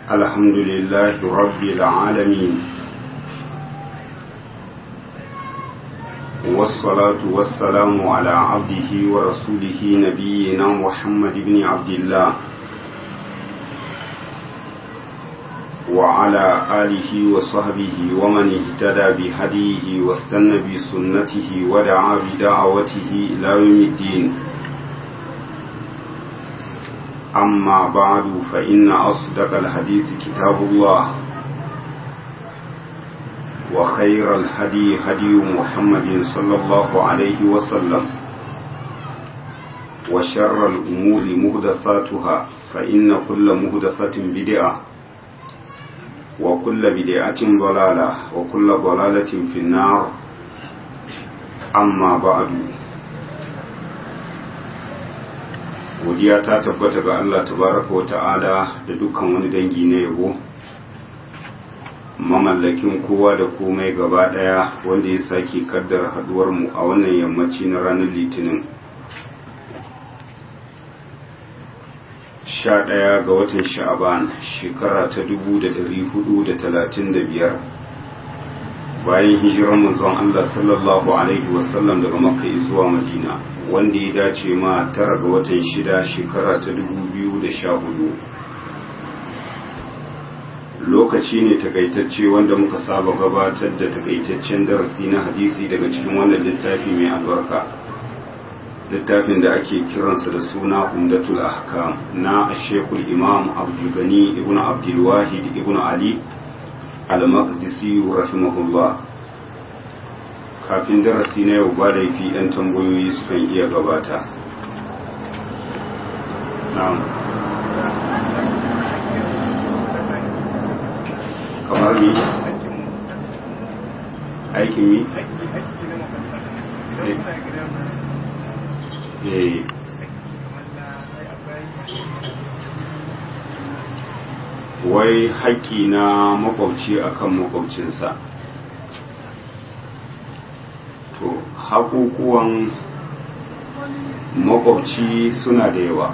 الحمد لله رب العالمين والصلاة والسلام على عبده ورسوله نبينا محمد بن عبد الله وعلى آله وصحبه ومن اهتدى بهديه واستنى بسنته ودعا بدعوته إلى يوم الدين أما بعد فإن أصدق الحديث كتاب الله وخير الهدي هدي محمد صلى الله عليه وسلم وشر الأمور مهدثاتها فإن كل مهدثة بدعة وكل بدعة ضلالة وكل ضلالة في النار أما بعد godiya ta tabbata ga Allah tabaraka wa ta'ala da dukkan wani dangi na yabo mamallakin kowa da komai gaba daya wanda ya sake kaddara haduwar mu a wannan yammaci na ranar litinin sha ɗaya ga watan sha'aban shekara ta dubu da dari hudu da talatin da biyar bayan hijirar manzon Allah sallallahu alaihi wasallam daga makka zuwa madina wanda ya dace ma tara ga watan shida shekara ta dubu biyu da sha hudu lokaci ne takaitacce wanda muka saba gabatar da takaitaccen darasi na hadisi daga cikin wannan littafi mai albarka littafin da ake kiransa da suna umdatul ahkam na shekul imam abdulgani ibn abdulwahid ibn ali al-maqdisi rahimahullah kafin darasi na yau ba laifi 'yan tambayoyi sukan iya gabata na'am kamar mi aikin mi eh wai haƙƙi na makwabci akan makwabcinsa to haƙuƙuwan makwabci suna da yawa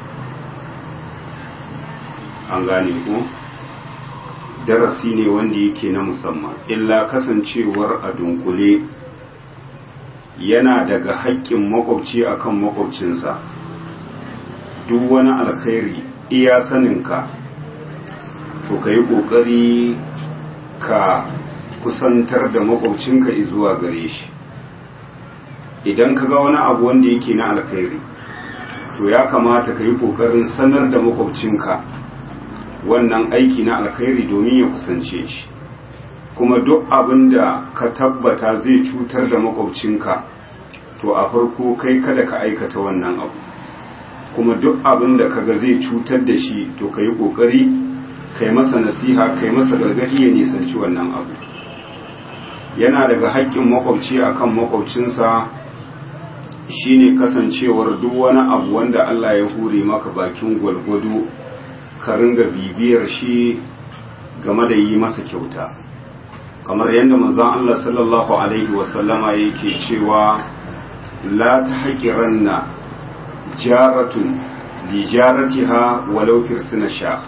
an gane ku darasi ne wanda yake na musamman illa kasancewar a dunkule yana daga haƙƙin makwabci akan makwabcinsa duk wani alkhairi iya saninka to ka yi ƙoƙari ka kusantar da makwabcinka zuwa gare shi idan ka ga wani abu wanda yake na alkhairi to ya kamata ka yi ƙoƙarin sanar da makwabcinka wannan aiki na alkhairi domin ya kusance shi kuma duk abin da ka tabbata zai cutar da makwabcinka to a farko kai kada ka aikata wannan abu kuma duk abin da kaga zai cutar da shi to ka yi ƙoƙari kai masa nasiha kai masa gargaɗi ya nisanci wannan abu yana daga haƙƙin makwabci akan makwabcinsa shine kasancewar duk wani abu wanda Allah ya hure maka bakin gwalgwado ka ringa bibiyar shi game da yi masa kyauta kamar yadda manzon Allah sallallahu alaihi wasallama yake cewa la tahqiranna jaratun li jaratiha walau firsina sha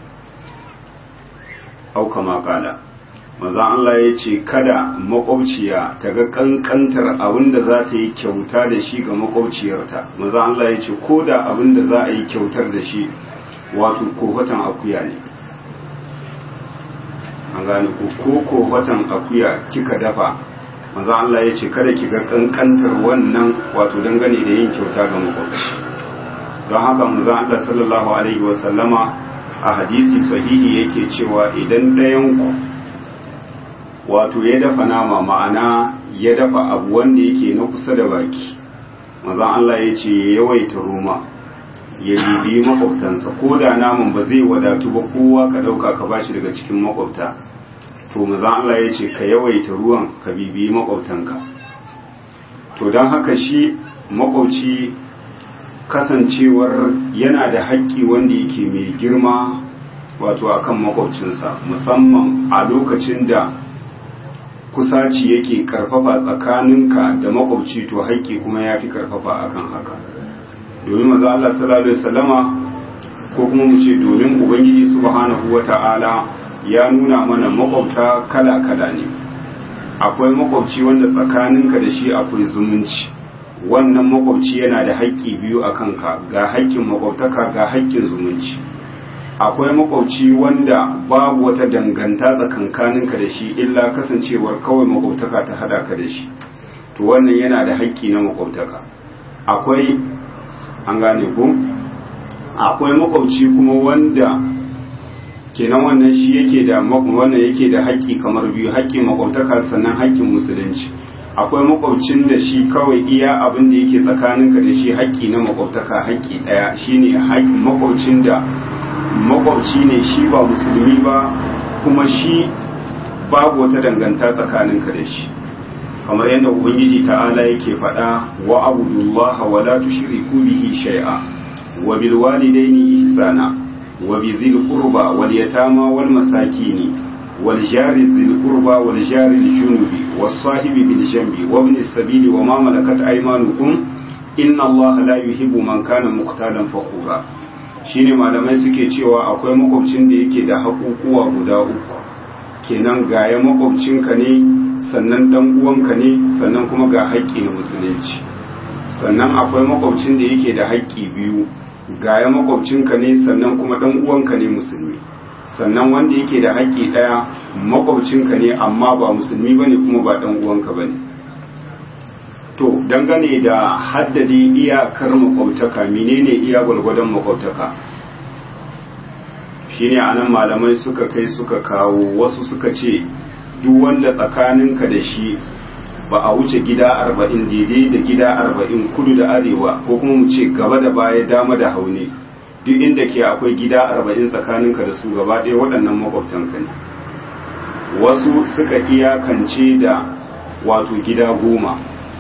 au kama kala maza Allah ya ce kada makwabciya ta ga kankantar abin da za ta yi kyauta da shi ga makwabciyarta maza Allah ya ce ko da abin da za a yi kyautar da shi wato kohatan akuya ne an gane ko ko kohatan akuya kika dafa maza Allah ya ce kada ki ga kankantar wannan wato dangane da yin kyauta ga makwabci don haka maza Allah sallallahu alaihi wasallama a hadisi sahihi yake cewa idan ɗayan ku wato ya dafa nama ma'ana ya dafa abu wanda yake na kusa da baki mazan Allah ya ce ya yawaita roma ya bibi makwabtansa ko da naman ba zai wadatu ba kowa ka ɗauka ka bashi daga cikin makwabta to mazan Allah ya ce ka yawaita ruwan ka bibi makwabtanka to don haka shi makwabci kasancewar yana da haƙƙi wanda yake mai girma wato akan makwabcinsa musamman a lokacin da kusaci yake karfafa tsakaninka da makwabci to haƙƙi kuma ya fi karfafa akan haka domin maza Allah sallallahu alaihi wasallama ko kuma mu ce domin ubangiji subhanahu wata'ala ya nuna mana makwabta kala-kala ne akwai makwabci wanda tsakaninka da shi akwai zumunci wannan makwabci yana da haƙƙi biyu a kanka ga haƙƙin makwabtaka ga haƙƙin zumunci akwai makwabci wanda babu wata danganta tsakankaninka da shi illa kasancewar kawai makwabtaka ta hada ka da shi to wannan yana da haƙƙi na makwabtaka akwai an gane ku akwai makwabci kuma wanda kenan wannan shi yake da wannan yake da haƙƙi kamar biyu haƙƙin makwabtaka sannan haƙƙin musulunci akwai makwabcin da shi kawai iya abin da yake tsakaninka da shi haƙƙi na makwabtaka haƙƙi ɗaya shine haƙƙin makwabcin da makwabci ne shi ba musulmi ba kuma shi babu wata danganta tsakaninka da shi kamar yadda ubangiji ta'ala yake faɗa wa abudullaha wa la tushriku bihi shay'a wa bil walidaini ihsana wa bi dhil qurba wal yatama wal masakini wal jari dhil qurba wal jari al junubi was sahibi bil janbi wa ibn as-sabili wa ma malakat aymanukum inna allaha la yuhibbu man kana muqtalan fakhura shine malamai suke cewa akwai makwabcin da yake da haƙuƙuwa guda uku kenan gaya makwabcinka ne sannan dan uwanka ne sannan kuma ga haƙƙi na musulunci sannan akwai makwabcin da yake da haƙƙi biyu gaya makwabcinka ne sannan kuma dan uwanka ne musulmi sannan wanda yake da haƙƙi ɗaya makwabcinka ne amma ba musulmi bane kuma ba dan uwanka bane to dangane da haddade iyakar makwabtaka menene iya gwargwadon makwabtaka shine anan malamai suka kai suka kawo wasu suka ce duk wanda tsakaninka da shi ba a wuce gida arba'in daidai da gida arba'in kudu da arewa ko kuma mu ce gaba da baya dama da haune duk inda ke akwai gida arba'in tsakaninka da su gaba ɗaya waɗannan makwabtanka ne wasu suka iyakance da wato gida goma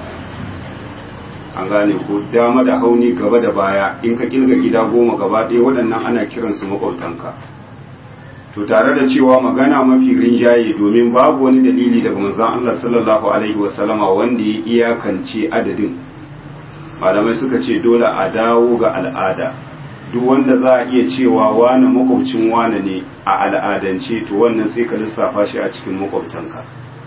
an gane ko dama da hauni gaba da baya in ka kilga gida goma gaba ɗaya waɗannan ana kiransu makwabtanka to tare da cewa magana mafi rinjaye domin babu wani dalili daga manzon Allah sallallahu alaihi wasallama wanda ya iyakance adadin malamai suka ce dole a dawo ga al'ada duk wanda za a iya cewa wane makwabcin wane ne a al'adance to wannan sai ka lissafa shi a cikin makwabtanka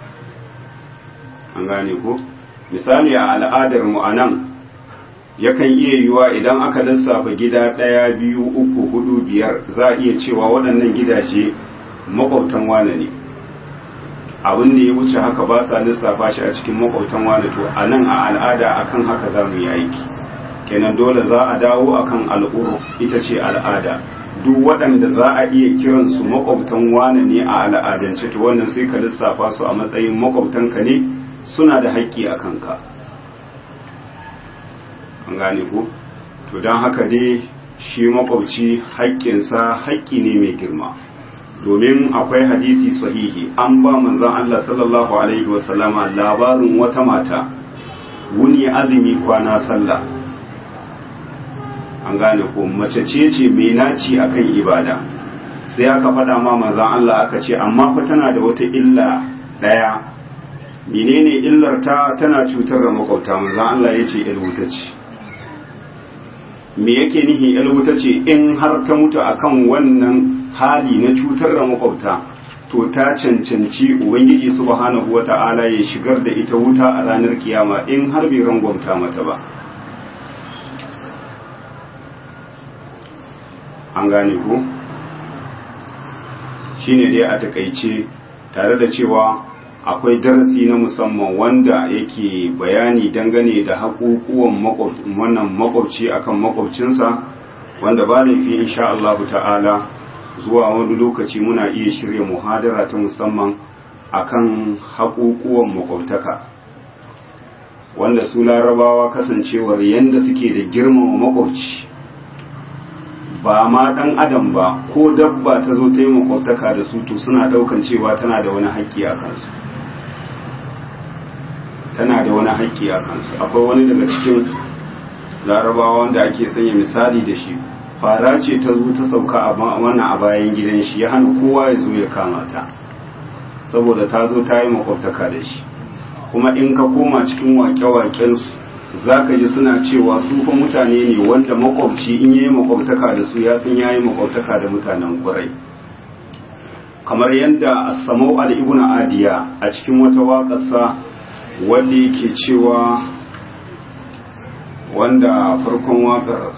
an gane ko misali a al'adar mu a nan yakan iya yiwa idan aka lissafa gida ɗaya biyu uku hudu biyar za a iya cewa waɗannan gidaje makwabtan wane ne abin da ya wuce haka ba sa lissafa shi a cikin makwabtan wane to a nan a al'ada akan haka za mu yi aiki kenan dole za a dawo akan al'uru ita ce al'ada duk waɗanda za a iya kiransu makwabtan wane ne a al'adance to wannan sai ka lissafa su a matsayin makwabtanka ne suna da haƙƙi a kanka an gane ku to don haka dai shi makwabci haƙƙinsa haƙƙi ne mai girma domin akwai hadisi sahihi an ba manzon Allah sallallahu alaihi wasallama labarin wata mata wuni azumi kwana sallah an gane ko mace ce ce mai naci akan ibada sai aka faɗa ma manzon Allah aka ce amma fa tana da wata illa ɗaya menene illar ta tana cutar da makwabta manzon Allah ya ce wuta ce me yake nihi wuta ce in har ta mutu akan wannan hali na cutar da makwabta to ta cancanci ubangiji subhanahu wata'ala ya shigar da ita wuta a ranar kiyama in har bai rangwamta mata ba an gane ku shine dai a takaice tare da cewa akwai darasi na musamman wanda yake bayani dangane da haƙuƙuwan wannan makwabci akan makwabcinsa wanda ba laifi insha Allah ta'ala zuwa wani lokaci muna iya shirya muhadara ta musamman akan haƙuƙuwan makwabtaka wanda su larabawa kasancewar yanda suke da girmama makwabci ba ma ɗan adam ba ko dabba ta zo ta yi makwabtaka da su to suna ɗaukan cewa tana da wani haƙƙi a kansu tana da wani haƙƙi a kansu akwai wani daga cikin larabawa wanda ake sanya misali da shi fara ce ta zo ta sauka a wannan a bayan gidan shi ya hana kowa ya zo ya kama ta saboda ta zo ta yi makwabtaka da shi kuma in ka koma cikin waƙe-waƙensu za ka ji suna cewa su fa mutane ne wanda makwabci in yayi makwabtaka da su ya san yayi makwabtaka da mutanen kurai kamar yadda asamau al-ibn adiya a cikin wata waƙarsa wanda yake cewa wanda farkon waƙar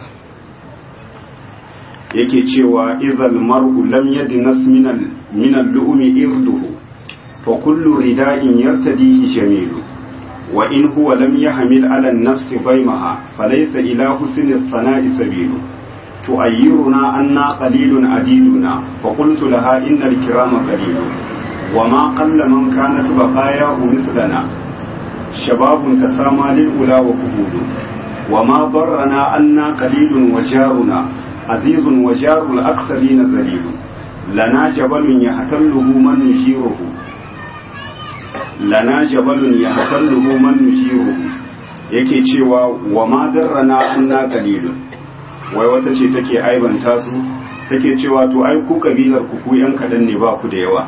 yake cewa idhal mar'u lam yadnas min al-lu'mi irduhu fa kullu rida'in yartadihi jamilu wa in huwa lam yahmil 'ala an-nafsi baymaha falaysa ila husni as-sana'i sabilu tu'ayyiruna anna qalilun adiduna fa qultu laha innal kirama qalilun wa ma qalla man kanat baqayahu mithlana shababun tasama lil ula wa qubulu wa ma darrana anna qalilun wa jaruna azizun wa jarul aktharina dhalilun lana jabalun yahtalluhu man nushiruhu lana jabalun yahtalluhu man nushiruhu yake cewa wa ma darrana anna qalilun wai wata ce take aibanta su take cewa to ai ku kabilar ku ku yan kadan ne ba ku da yawa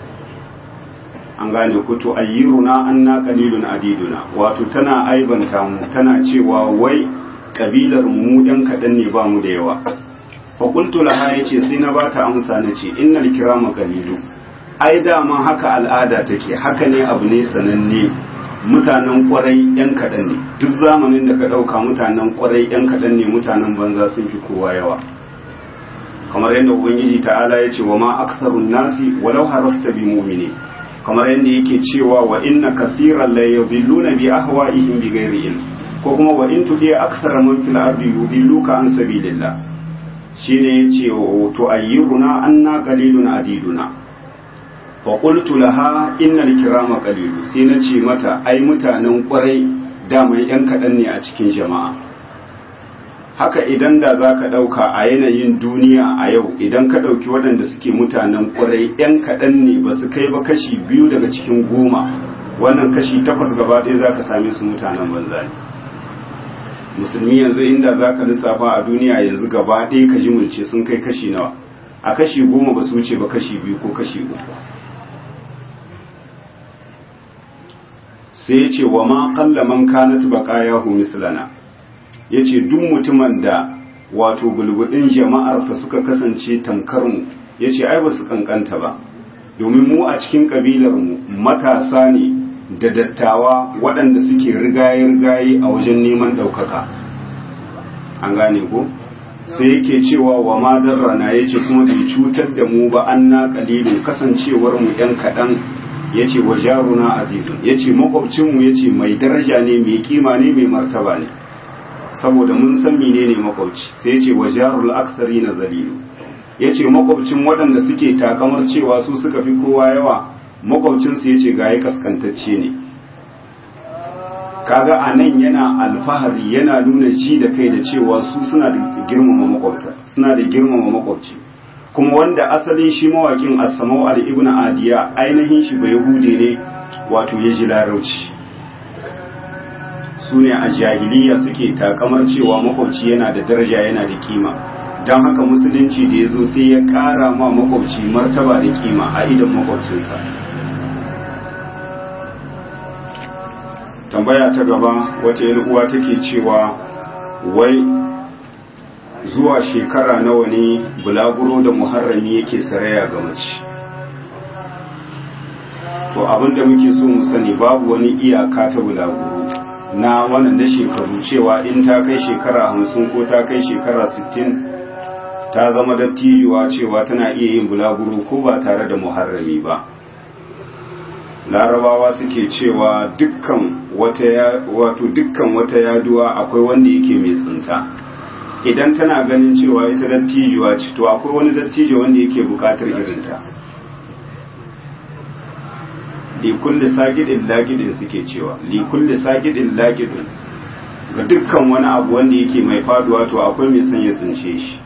an gane ku to ayyiruna anna qalilun adiduna wato tana aibanta mu tana cewa wai kabilar mu yan kadan ne ba mu da yawa fa qultu laha yace sai na bata amsa nace innal kirama qalilu ai dama haka al'ada take haka ne abu ne sananne mutanen kwarai yan kaɗan ne duk zamanin da ka ɗauka mutanen kwarai yan kaɗan ne mutanen banza sun fi kowa yawa kamar yadda ubangiji ta'ala ya ce wa ma aksarun nasi walau harasta bi mu'mini kamar yadda yake cewa wa inna kathiran la yudilluna bi ahwa'ihim bi ghairi ilm ko kuma wa in tudi aksara man fil ardi yudilluka an sabilillah shine yace to ayyuruna anna qalilun adiduna fa qultu laha innal kirama qalilu sai na ce mata ai mutanen kwarai daman yan kaɗan ne a cikin jama'a haka idan da za ka ɗauka a yanayin duniya a yau idan ka ɗauki waɗanda suke mutanen kwarai yan kaɗan ne ba su kai ba kashi biyu daga cikin goma wannan kashi takwas gaba ɗaya za ka same su mutanen banza ne musulmi yanzu inda za ka lissafa a duniya yanzu gaba ɗaya ka ji mulce sun kai kashi nawa a kashi goma ba su wuce ba kashi biyu ko kashi uku sai ya ce wa ma kalla man kanat baqayahu mislana yace duk mutumin da wato bulbudin jama'arsa suka kasance tamkar mu yace ai ba su kankanta ba domin mu a cikin kabilar mu matasa ne da dattawa waɗanda suke rigaye-rigaye a wajen neman ɗaukaka an gane ko sai yake cewa wa ma darrana yace kuma bai cutar da mu ba anna qalilun kasancewar mu yan kaɗan ya ce wa jaruna azizun ya ce makwabcinmu ya ce mai daraja ne mai kima ne mai martaba ne saboda mun san mine ne makwabci sai ya ce wa jarul aksari na zalilu ya ce makwabcin waɗanda suke takamar cewa su suka fi kowa yawa makwabcinsu ya ce gaye kaskantacce ne kaga a nan yana alfahari yana nuna ji da kai da cewa su suna da girmama makwabta suna da girmama makwabci kuma wanda asalin shi mawakin asamau al-ibn adiya ainihin shi bai hude ne wato ya ji larauci su ne a jahiliya suke takamar cewa makwabci yana da daraja yana da kima don haka musulunci da ya zo sai ya kara ma makwabci martaba da kima a idan makwabcinsa tambaya ta gaba wata uwa take cewa wai zuwa shekara nawa ne bulaguro da muharrami yake saraya ga mace to abinda muke so mu sani babu wani iyaka ta bulaguro na wannan da shekaru cewa in ta kai shekara hamsin ko ta kai shekara sittin ta zama dattijuwa cewa tana iya yin bulaguro ko ba tare da muharrami ba larabawa suke cewa dukkan wata wato dukkan wata yaduwa akwai wanda yake mai tsinta idan tana ganin cewa ita dattijuwa ce to akwai wani dattijo wanda yake bukatar irinta li kulli sagidin lagidin suke cewa li kulli sagidin lagidin ga dukkan wani abu wanda yake mai faduwa to akwai mai son ya tsince shi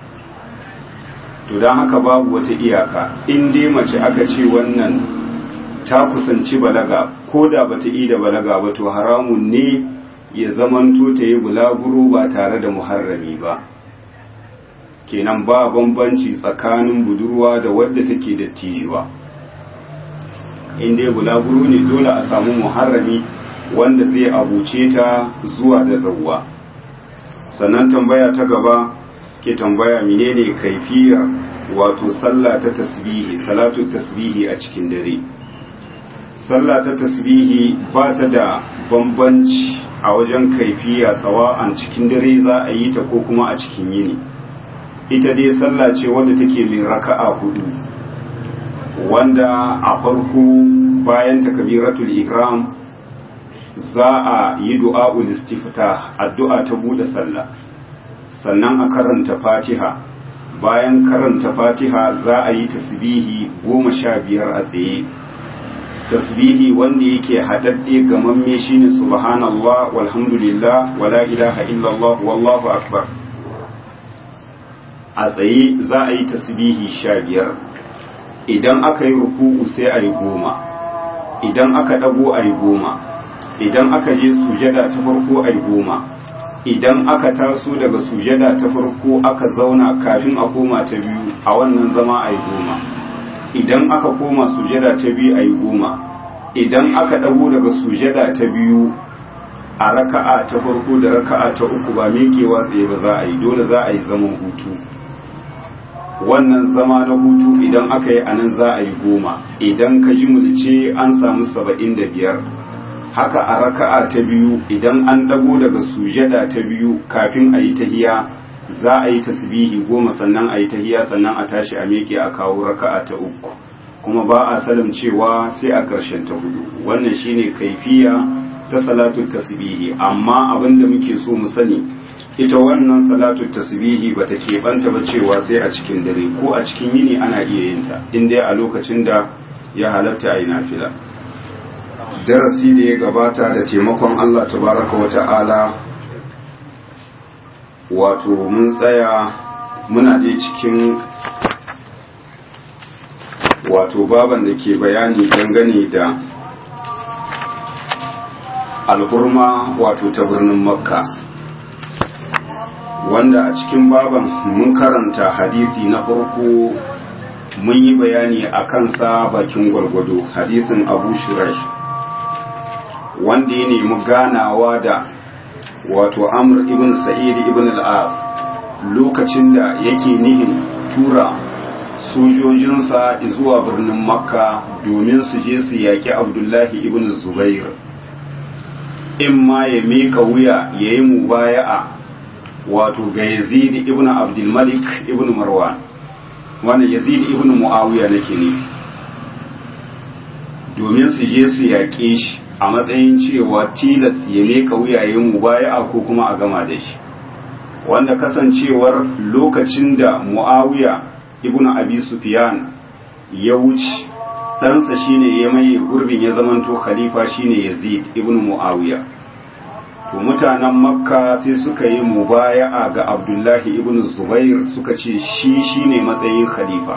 to don haka babu wata iyaka in dai mace aka ce wannan ta kusanci balaga ko da bata yi da balaga ba to haramun ne ya zamanto ta yi bulaguro ba tare da muharrami ba kenan ba bambanci tsakanin budurwa da wadda take da tijuwa in dai bulaguro ne dole a samu muharrami wanda zai abuce ta zuwa da zawwa sannan tambaya ta gaba ke tambaya menene kaifiyar wato sallah ta tasbihi salatu tasbihi a cikin dare sallah ta tasbihi ba ta da bambanci a wajen kaifiya sawa'an cikin dare za a yi ta ko kuma a cikin yini ita dai sallah ce wadda take mai raka'a hudu wanda a farko bayan takbiratul ihram za a yi du'a'ul istiftah addu'a ta bude sallah sannan a karanta fatiha bayan karanta fatiha za a yi tasbihi goma sha biyar a tsaye tasbihi wanda yake haɗaɗɗe gamamme shine subhanallah walhamdulillah wala ilaha illallah wallahu akbar a tsaye za a yi tasbihi sha biyar idan aka yi ruku'u sai a yi goma idan aka ɗago a yi goma idan aka je sujada ta farko a yi goma idan aka taso daga sujada ta farko aka zauna kafin a koma ta biyu a wannan zama a yi goma idan aka koma sujada ta biyu a yi goma idan aka ɗago daga sujada ta biyu a raka'a ta farko da raka'a ta uku ba miƙewa tsaye ba za a yi dole za a yi zaman hutu wannan zama na hutu idan aka yi anan za a yi goma idan ka ji mulce an samu saba'in da biyar haka a raka'a ta biyu idan an ɗago daga sujada ta biyu kafin a yi tahiya za a yi tasbihi goma sannan a yi tahiya sannan a tashi a miƙe a kawo raka'a ta uku kuma ba a salam cewa sai a ƙarshen ta hudu wannan shine kaifiya ta salatu tasbihi amma abin da muke so mu sani ita wannan salatu tasbihi bata keɓanta ba cewa sai a cikin dare ko a cikin yini ana iya yin ta in dai a lokacin da ya halatta a yi nafila darasi da ya gabata da taimakon Allah tabaraka wa ta'ala wato mun tsaya muna dai cikin wato baban da ke bayani dangane da alhurma wato ta birnin makka wanda a cikin baban mun karanta hadisi na farko mun yi bayani a kansa bakin gwargwado hadisin abu shirai wanda ya nemi ganawa da wato amr ibn sa'id ibn al'ad lokacin da yake nihin tura sojojinsa zuwa birnin makka domin su je su yaƙi abdullahi ibn zubair in ma ya mika wuya ya yi mubaya'a wato ga yazid ibn abdulmalik ibn marwan wannan yazid ibn muawiya nake ne domin su je su yaƙe shi a matsayin cewa tilas ya mika wuya ya yi mubaya'a ko kuma a gama da shi wanda kasancewar lokacin da muawiya ibn abi sufyan ya wuce ɗansa shine ya maye gurbin ya zamanto khalifa shine yazid ibn muawiya to mutanen makka sai suka yi mubaya'a ga abdullahi ibn zubair suka ce shi shine matsayin khalifa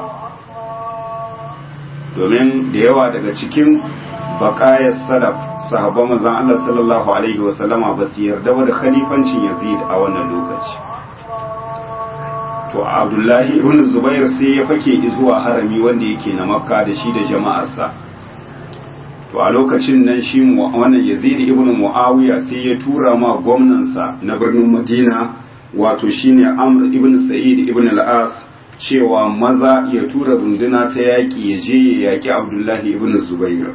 domin da yawa daga cikin baƙayar salaf sahabban manzon Allah sallallahu alaihi wasallama ba su yarda da khalifancin yazid a wannan lokaci to abdullahi ibn zubair sai ya fake zuwa harami wanda yake na makka da shi da jama'arsa to a lokacin nan shi wannan yazid ibn muawiya sai ya tura ma gwamnansa na birnin madina wato shine amr ibn sa'id ibn al-as cewa maza ya tura runduna ta yaƙi ya je ya yaƙi abdullahi ibn zubair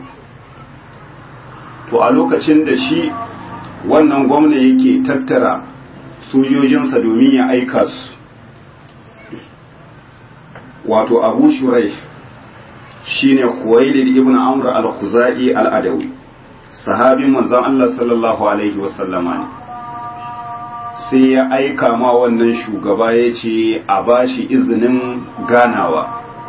to a lokacin da shi wannan gwamna yake tattara sojojinsa domin ya aika su wato abu shurai shine Khuwailid ibn Amr al-Khuzai al-Adawi sahabin manzon Allah sallallahu alaihi wasallama ne sai ya aika ma wannan shugaba ya ce a bashi izinin ganawa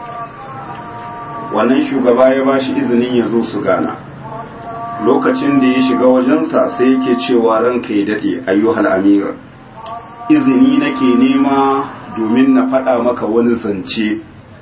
wannan shugaba ya bashi izinin ya zo su gana lokacin da ya shiga wajensa sai yake cewa ranka ya daɗe ayyuhal amir izini nake nema domin na faɗa maka wani zance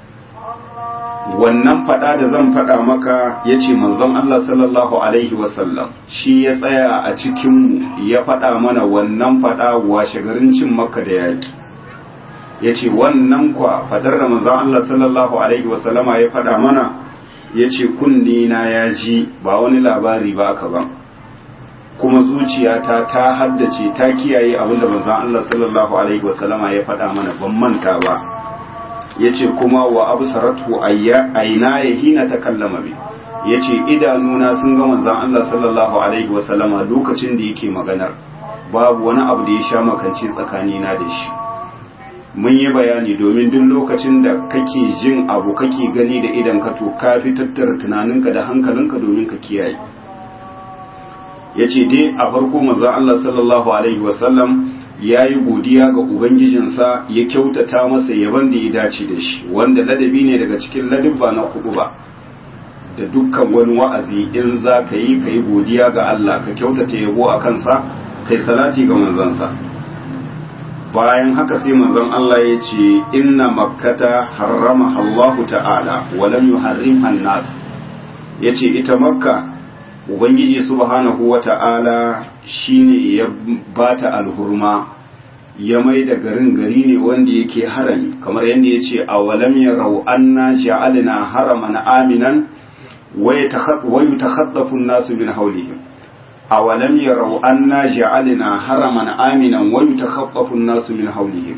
wannan faɗa da zan faɗa maka ya ce manzon Allah sallallahu Alaihi wasallam shi ya tsaya a cikinmu ya faɗa mana wannan faɗa washe garin cin maka da yaƙi ya ce wannan kwa faɗar da manzon Allah sallallahu Alaihi wasallama ya faɗa mana ya ce kunne na ya ji ba wani labari ba ka ban kuma zuciyata ta haddace ta kiyaye abinda manzon Allah sallallahu alaihi wasallama ya faɗa mana ban manta ba yace kuma wa absaratu ayya aina hina takallama bi yace idanuna sun ga manzon Allah sallallahu alaihi wasallama lokacin da yake maganar babu wani abu da ya sha makance tsakanina da shi mun yi bayani domin duk lokacin da kake jin abu kake gani da idan ka to ka fi tattara tunaninka da hankalinka domin ka kiyaye ya ce dai a farko maza Allah sallallahu alaihi wasallam ya yi godiya ga ubangijinsa ya kyautata masa yaban da ya dace da shi wanda ladabi ne daga cikin ladabba na kudu ba da dukkan wani wa'azi in za ka yi ka yi godiya ga Allah ka kyautata yabo a kansa kai salati ga manzansa bayan haka sai manzon Allah ya ce inna makkata harrama Allahu ta'ala wa lam yuharrimha an-nas yace ita makka ubangiji subhanahu wa ta'ala shine ya bata alhurma ya mai da garin gari ne wanda yake harami kamar yadda yace awalam yarau anna ja'alna haraman aminan wa yatakhaddafu an-nasu min hawlihim awalam yarau anna ja'alna haraman aminan wa yatakhaffafu an-nasu min hawlihim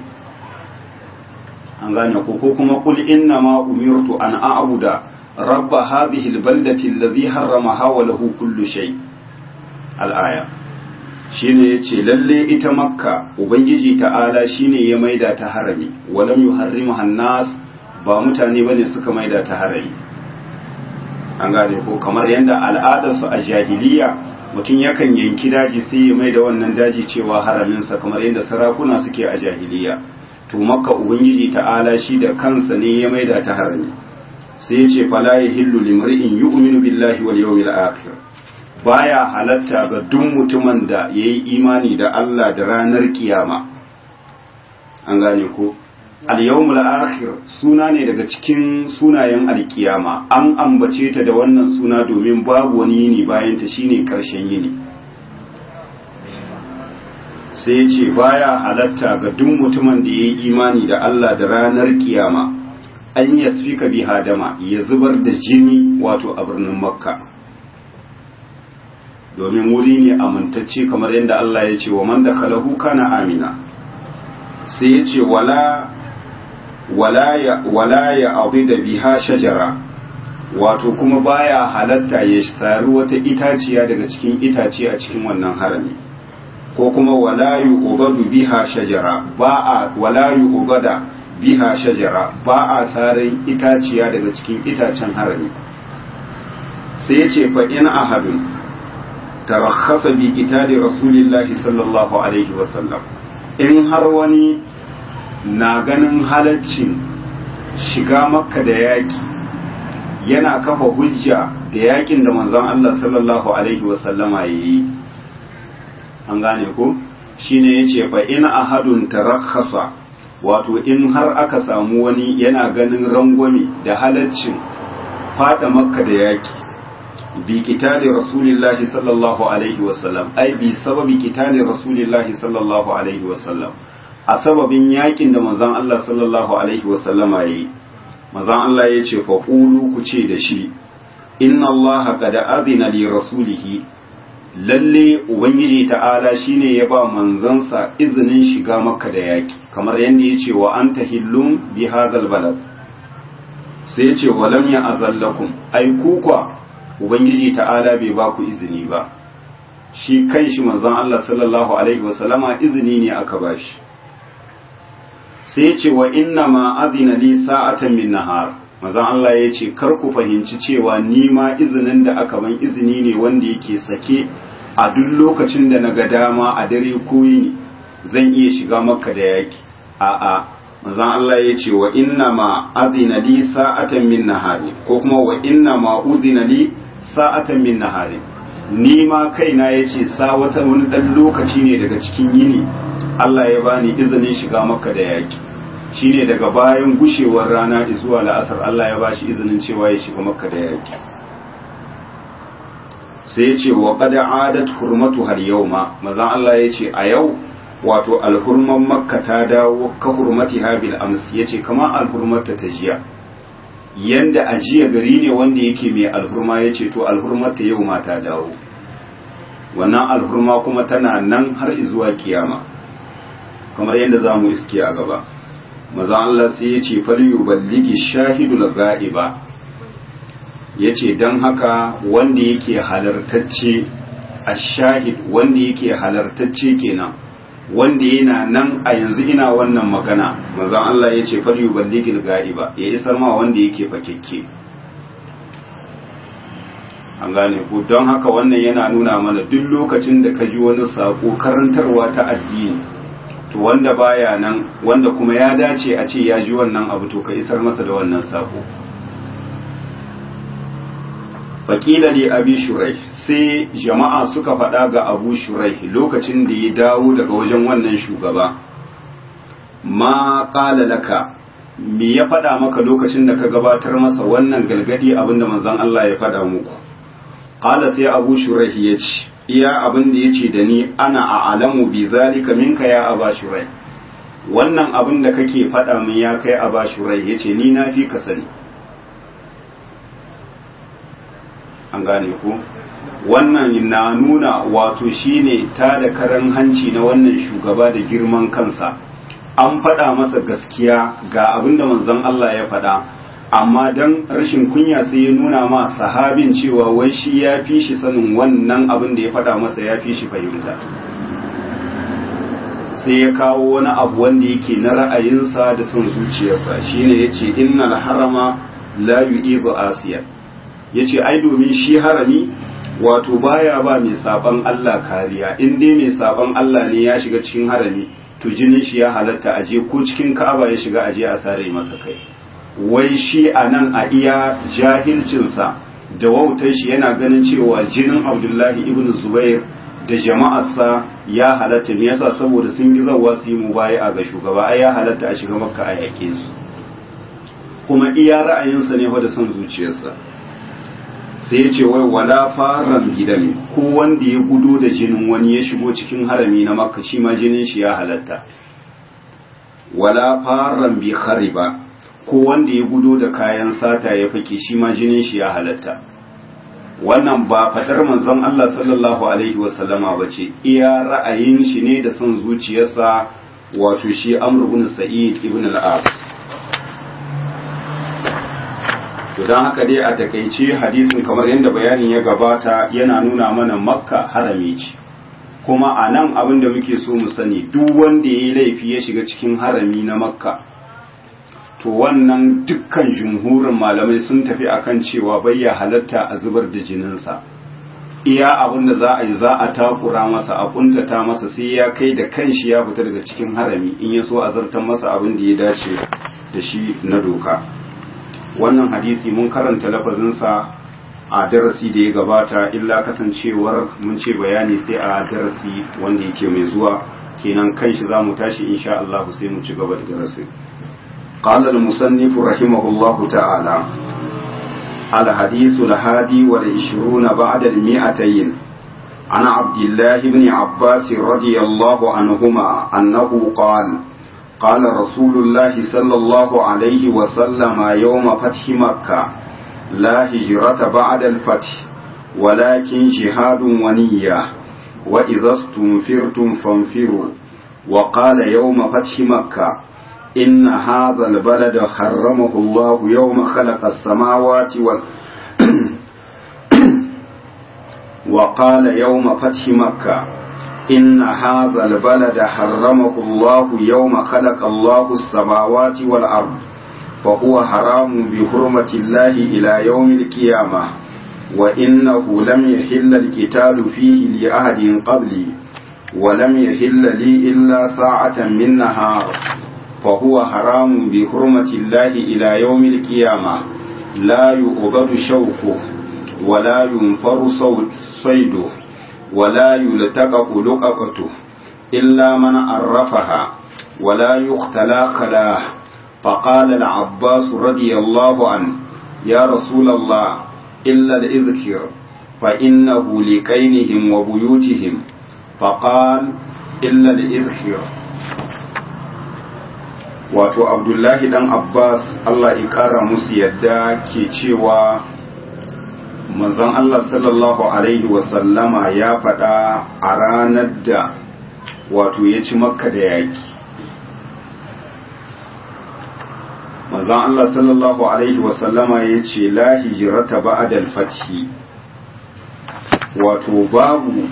an gane ko ko kuma qul inna ma umirtu an a'budu rabb hadhihi al-baldati alladhi harramaha wa lahu kullu shay al-aya shine yace lalle ita makka ubangiji ta'ala shine ya maida ta harami wa lam yuharrimuha an-nas ba mutane bane suka maida ta harami an gane ko kamar yanda al'adarsu a jahiliya mutum yakan yanki daji sai ya mai da wannan daji cewa haraminsa kamar yadda sarakuna suke a jahiliya to makka ubangiji ta'ala shi da kansa ne ya mai da ta harami sai ya ce fala ya hillu limri'in yu'minu billahi wal yawmil akhir baya halatta ga duk mutumin da yayi imani da Allah da ranar kiyama an gane ko al-yawmul akhir suna ne daga cikin sunayen alkiyama an ambace ta da wannan suna domin babu wani yini bayan ta shine karshen yini sai ya ce baya halatta ga duk mutumin da yayi imani da Allah da ranar kiyama an yasfika bi hadama ya zubar da jini wato a birnin makka domin wuri ne amintacce kamar yadda Allah ya ce wa man dakhalahu kana amina sai ya ce wala wala ya abu da biha shajara wato kuma baya halatta ya sari wata itaciya daga cikin itace a cikin wannan harami ko kuma wala yu'badu biha shajara ba a wala yu'bada biha shajara ba a sarin itaciya daga cikin itacen harami sai ya ce fa in ahadun tarakhasa bi qitali rasulillahi sallallahu alaihi wasallam in har wani na ganin halaccin shiga makka da yaƙi yana kafa hujja da yaƙin da manzon Allah sallallahu alaihi wasallama ya yi an gane ko shine yace fa in ahadun tarakhasa wato in har aka samu wani yana ganin rangwame da halaccin fada makka da yaƙi bi kitali rasulillahi sallallahu alaihi wasallam ai bi sababi kitali rasulillahi sallallahu alaihi wasallam a sababin yakin da manzon Allah sallallahu alaihi wasallama yi manzon Allah ya ce fa qulu ku ce da shi inna Allah qad adina li rasulihi lalle ubangiji ta'ala shine ya ba manzansa izinin shiga makka da yaki kamar yadda ya ce wa anta hillum bi hadzal balad sai ya ce wa lam ya azallakum ai kukwa ubangiji ta'ala bai ba ku izini ba shi kanshi manzon Allah sallallahu alaihi wasallama izini ne aka bashi sai ya ce wa inna ma azina li sa'atan min nahar manzon Allah ya ce kar ku fahimci cewa ni ma izinin da aka ban izini ne wanda yake sake a duk lokacin da naga dama a dare ko yini zan iya shiga makka da yaki a'a manzon Allah ya ce wa inna ma azina li sa'atan min nahari ko kuma wa inna ma uzina li sa'atan min nahari ni ma kaina yace sa wata wani dan lokaci ne daga cikin yini Allah ya bani izinin shiga makka da yaki shine daga bayan gushewar rana zuwa la'asar Allah ya bashi izinin cewa ya shiga makka da yaki sai ya ce wa qad adat hurmatu hal yawma mazan Allah ya ce a yau wato alhurman makka ta dawo ka hurmati habil ams ya ce kama alhurmarta ta jiya yanda a jiya gari ne wanda yake mai alhurma ya ce to alhurmarta yau ma ta dawo wannan alhurma kuma tana nan har zuwa kiyama kamar yadda za mu iske a gaba maza Allah sai ya ce faliyu balligi shahidul ga'iba ya ce don haka wanda yake halartacce a shahid wanda yake halartacce kenan wanda yana nan a yanzu ina wannan magana maza Allah ya ce faliyu balligil ga'iba ya isar ma wanda yake fakekke an gane ku don haka wannan yana nuna mana duk lokacin da ka ji wani sako karantarwa ta addini to wanda baya nan wanda kuma ya dace a ce ya ji wannan abu to ka isar masa da wannan sako faƙila li abi shurai sai jama'a suka faɗa ga abu shurai lokacin da ya dawo daga wajen wannan shugaba ma ƙala laka me ya faɗa maka lokacin da ka gabatar masa wannan galgadi abinda manzon Allah ya faɗa muku ƙala sai abu shurai ya ce iya abin da ya ce da ni ana a alamu bi zalika minka ya aba shurai wannan abin da kake faɗa min ya kai aba shurai ya ce ni na fi ka sani an gane ku wannan na nuna wato shine ta da karan hanci na wannan shugaba da girman kansa an faɗa masa gaskiya ga abin da manzon Allah ya faɗa amma dan rashin kunya sai ya nuna ma sahabin cewa wai shi ya fi shi sanin wannan abin da ya faɗa masa ya fi shi fahimta sai ya kawo wani abu wanda yake na ra'ayinsa da son zuciyarsa shine yace innal harama la yu'ibu asiya yace ai domin shi harami wato baya ba mai saban Allah kariya in dai mai saban Allah ne ya shiga cikin harami to jinin shi ya halatta aje ko cikin Ka'aba ya shiga aje a sare masa kai wai shi a nan a iya jahilcinsa da wautar shi yana ganin cewa jinin Abdullahi ibn Zubair da jama'arsa ya halatta ne yasa saboda sun yi zawa su yi mubaya ga shugaba ai ya halatta a shiga makka a yake su kuma iya ra'ayinsa ne da son zuciyarsa sai ya ce wai wala faran gidan ko wanda ya gudo da jinin wani ya shigo cikin harami na makka shi ma jinin shi ya halatta wala faran bi khariba ko wanda ya gudo da kayan sata ya fake shi ma jinin shi ya halatta wannan ba fadar manzon Allah sallallahu alaihi wasallama ba ce iya ra'ayin shi ne da son zuciyarsa wato shi Amr ibn Sa'id ibn al-As to dan haka dai a takeice hadisin kamar yadda bayanin ya gabata yana nuna mana Makka harami ce kuma a nan abin da muke so mu sani duk wanda ya yi laifi ya shiga cikin harami na Makka to wannan dukkan jumhurin malamai sun tafi akan cewa bai ya halatta a zubar da jininsa iya abin da za a yi za a takura masa a kuntata masa sai ya kai da kanshi ya fita daga cikin harami in ya so a zartar masa abin da ya dace da shi na doka wannan hadisi mun karanta lafazinsa a darasi da ya gabata illa kasancewar mun ce bayani sai a darasi wanda yake mai zuwa kenan kanshi za mu tashi insha Allah sai mu ci gaba da darasin قال المصنف رحمه الله تعالى الحديث الهادي والعشرون بعد المئتين عن عبد الله بن عباس رضي الله عنهما أنه قال قال رسول الله صلى الله عليه وسلم يوم فتح مكة لا هجرة بعد الفتح ولكن جهاد ونية وإذا استنفرتم فانفروا وقال يوم فتح مكة إن هذا البلد حرمه الله يوم خلق السماوات وال وقال يوم فتح مكة إن هذا البلد حرمه الله يوم خلق الله السماوات والأرض فهو حرام بحرمة الله إلى يوم القيامة وإنه لم يحل القتال فيه لأحد قبلي ولم يحل لي إلا ساعة من نهار فهو حرام بحرمة الله إلى يوم القيامة لا يؤبد شوكه ولا ينفر صيده ولا يلتقط لقطته إلا من عرفها ولا يختلى خلاه فقال العباس رضي الله عنه يا رسول الله إلا الإذكر فإنه لكينهم وبيوتهم فقال إلا الإذكر wato abdullahi dan abbas allah ya kara musu yadda ke cewa manzon Allah sallallahu alaihi wasallama ya faɗa a ranar da wato ya ci makka da yaki manzon Allah sallallahu alaihi wasallama ya ce la hijrata ba'da al-fathi wato babu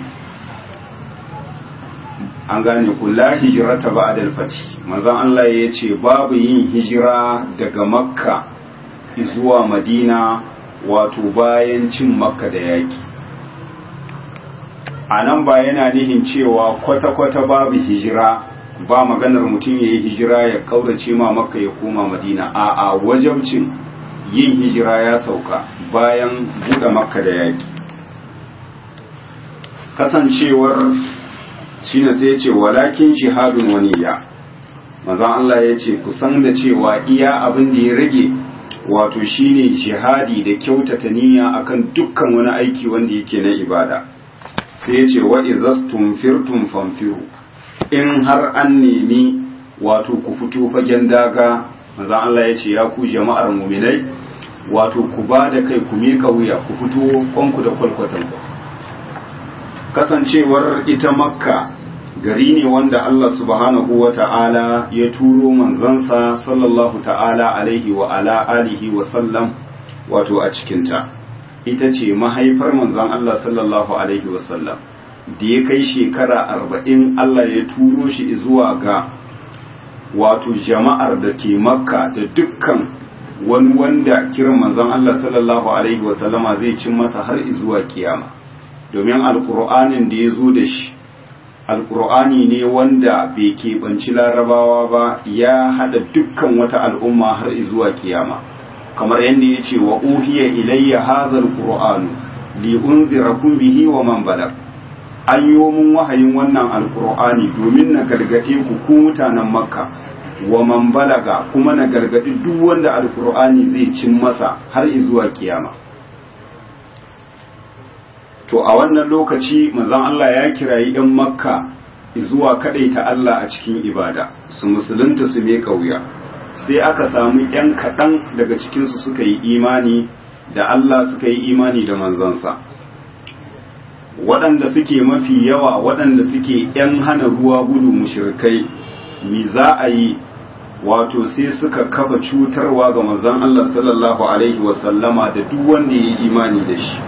an gane ku la hijrata ba'da al-fathi manzon Allah ya ce babu yin hijira daga makka zuwa madina wato bayan cin makka da yaki a nan ba yana nihin cewa kwata-kwata babu hijira ba maganar mutum ya yi hijira ya kaurace ma makka ya koma madina a a wajabcin yin hijira ya sauka bayan buɗe makka da yaki kasancewar shine sai ya ce walakin jihadun waniya mazan Allah ya ce kusan da cewa iya abin da ya rage wato shine jihadi da kyautata niyya akan dukkan wani aiki wanda yake na ibada sai ya ce wa izastum firtum famfiru in har an nemi wato ku fito fagen daga manzo Allah ya ce ya ku jama'ar mu'minai wato ku ba da kai ku miƙa wuya ku fito kwanku da kwalkwatan ku kasancewar ita makka gari ne wanda Allah subhanahu wa ta'ala ya turo manzansa sallallahu ta'ala alaihi wa ala alihi wa sallam wato a cikinta ita ce mahaifar manzan Allah sallallahu alaihi wa sallam da ya kai shekara arba'in Allah ya turo shi zuwa ga wato jama'ar da ke makka da dukkan wani wanda kiran manzan Allah sallallahu alaihi wa sallama zai cin masa har zuwa kiyama domin alkur'anin da ya zo da shi alkur'ani ne wanda bai keɓanci larabawa ba ya haɗa dukkan wata al'umma har zuwa kiyama kamar yadda ya ce wa uhiya ilayya hazal qur'anu li unzirakum bihi wa man balag an yi mun wahayin wannan alkur'ani domin na gargaɗe ku ku mutanen makka wa man balaga kuma na gargaɗi duk wanda alkur'ani zai cin masa har zuwa kiyama to a wannan lokaci manzon Allah ya kirayi ɗan makka zuwa ta Allah a cikin ibada su musulunta su me kauya sai aka samu ‘yan kaɗan daga cikinsu suka yi imani da Allah suka yi imani da manzansa waɗanda suke mafi yawa waɗanda suke ‘yan hana ruwa gudu mushirkai mi za a yi wato sai suka kafa cutarwa ga manzon Allah sallallahu alaihi wasallama da duk wanda ya yi imani da shi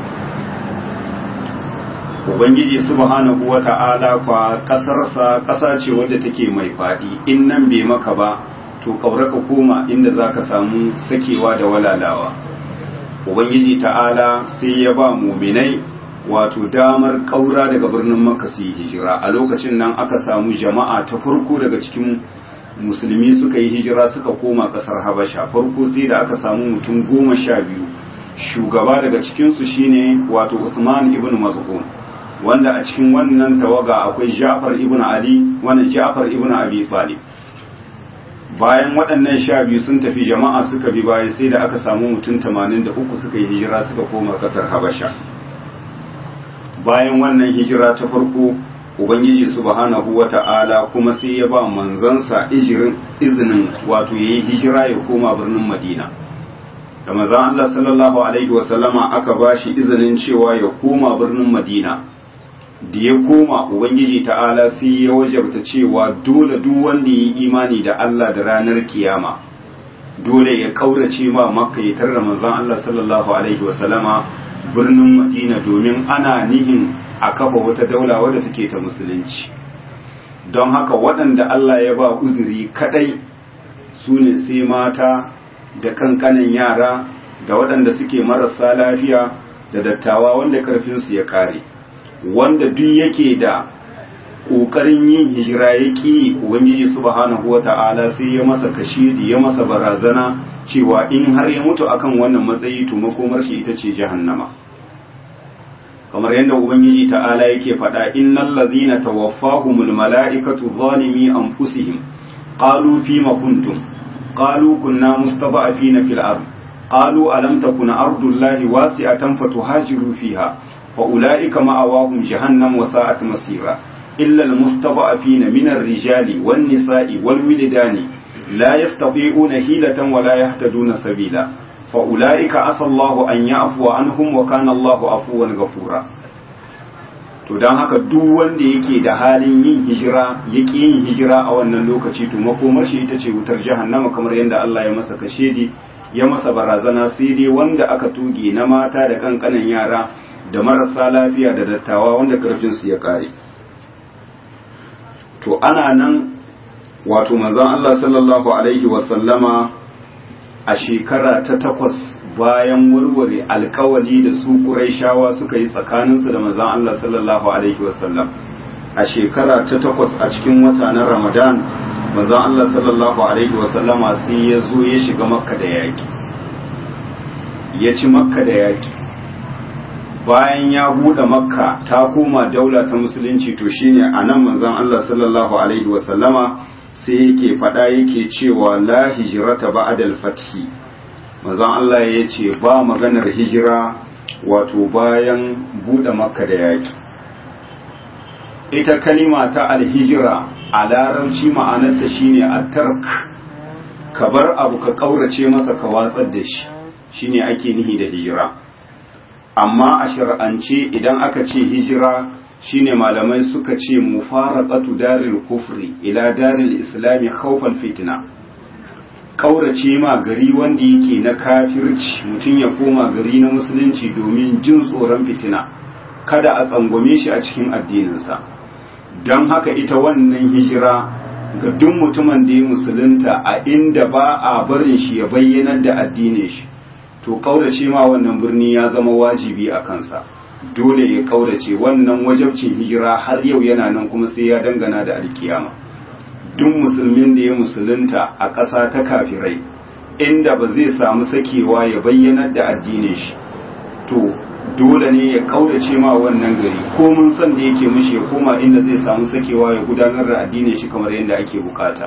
ubangiji subhanahu wa ta'ala kwa kasarsa kasa ce wadda take mai fadi in nan bai maka ba to kaura ka koma inda zaka samu sakewa da walalawa ubangiji ta'ala sai ya ba muminai wato damar kaura daga birnin makka su yi hijira a lokacin nan aka samu jama'a ta farko daga cikin musulmi suka yi hijira suka koma kasar habasha farko sai da aka samu mutum goma sha biyu shugaba daga cikinsu shine wato usman ibn maz'un wanda a cikin wannan tawaga akwai Ja'far ibn Ali wannan Ja'far ibn Abi Talib bayan waɗannan sha biyu sun tafi jama'a suka bi baya sai da aka samu mutum 83 suka yi hijira suka koma kasar Habasha bayan wannan hijira ta farko Ubangiji subhanahu wa ta'ala kuma sai ya ba manzansa ijirin izinin wato yayi hijira ya koma birnin Madina da manzon Allah sallallahu alaihi wa sallama aka bashi izinin cewa ya koma birnin Madina da ya koma ubangiji ta'ala sai ya wajabta cewa dole duk wanda ya yi imani da Allah da ranar kiyama dole ya kaurace ma makka ya tarra manzon Allah sallallahu alaihi wasallama birnin madina domin ana nihin a kafa wata daula wadda take ta musulunci don haka waɗanda Allah ya ba uzuri kadai su ne sai mata da kankanin yara da waɗanda suke marasa lafiya da dattawa wanda karfinsu ya kare wanda duk yake da ƙoƙarin yin hijira ya ƙi ubangiji subhanahu wa ta'ala sai ya masa kashidi ya masa barazana cewa in har ya mutu akan wannan matsayi to makomar shi ita ce jahannama kamar yadda ubangiji ta'ala yake faɗa innal ladhina tawaffahumul mala'ikatu zalimi anfusihim qalu fima kuntum qalu kunna mustada'afina fil ard qalu alam takun ardullahi wasi'atan fatuhajiru fiha فأولئك مأواهم جهنم وساءت مصيرا إلا المستضعفين من الرجال والنساء والولدان لا يستطيعون حيلة ولا يهتدون سبيلا fa ulaika asallahu an ya'fuwa anhum wa kana Allahu afuwan ghafura to dan haka duk wanda yake da halin yin hijira yake yin hijira a wannan lokaci to makomar shi ita ce wutar jahannama kamar yadda Allah ya masa kashedi ya masa barazana sai dai wanda aka tuge na mata da kankanan yara da marasa lafiya da dattawa wanda karfinsu ya kare to ana nan wato manzon Allah sallallahu alaihi wasallama a shekara ta takwas bayan warware alkawali da su Qurayshawa suka yi tsakaninsu da manzon Allah sallallahu alaihi wasallam a shekara ta takwas a cikin wata na Ramadan manzon Allah sallallahu alaihi wasallama sai ya zo ya shiga Makka da yaki ya ci Makka da yaki bayan ya buɗe Makka ta koma daula ta musulunci to shine anan manzon Allah sallallahu alaihi wasallama sai yake faɗa yake cewa la hijrata ba'da al-fathi manzon Allah ya ce ba maganar hijira wato bayan buɗe Makka da yaki ita kalima ta alhijira a larabci ma'anarta shine a tark ka bar abu ka kaurace masa ka watsar da shi shine ake nihi da hijira amma a shar'ance idan aka ce hijira shine malamai suka ce mufaraqatu daril kufri ila daril islami khawfal fitna kaurace ma gari wanda yake na kafirci mutum ya koma gari na musulunci domin jin tsoron fitina kada a tsangwame shi a cikin addininsa don haka ita wannan hijira ga duk mutumin da ya musulunta a inda ba a barin shi ya bayyanar da addinin shi to kaurace ma wannan birni ya zama wajibi a kansa dole ya kaurace wannan wajabcin hijira har yau yana nan kuma sai ya dangana da alkiyama duk musulmin da ya musulunta a ƙasa ta kafirai inda ba zai samu sakewa ya bayyanar da addinin shi to dole ne ya kaurace ma wannan gari ko mun san da yake mishi ya koma inda zai samu sakewa ya gudanar da addinin shi kamar yadda ake bukata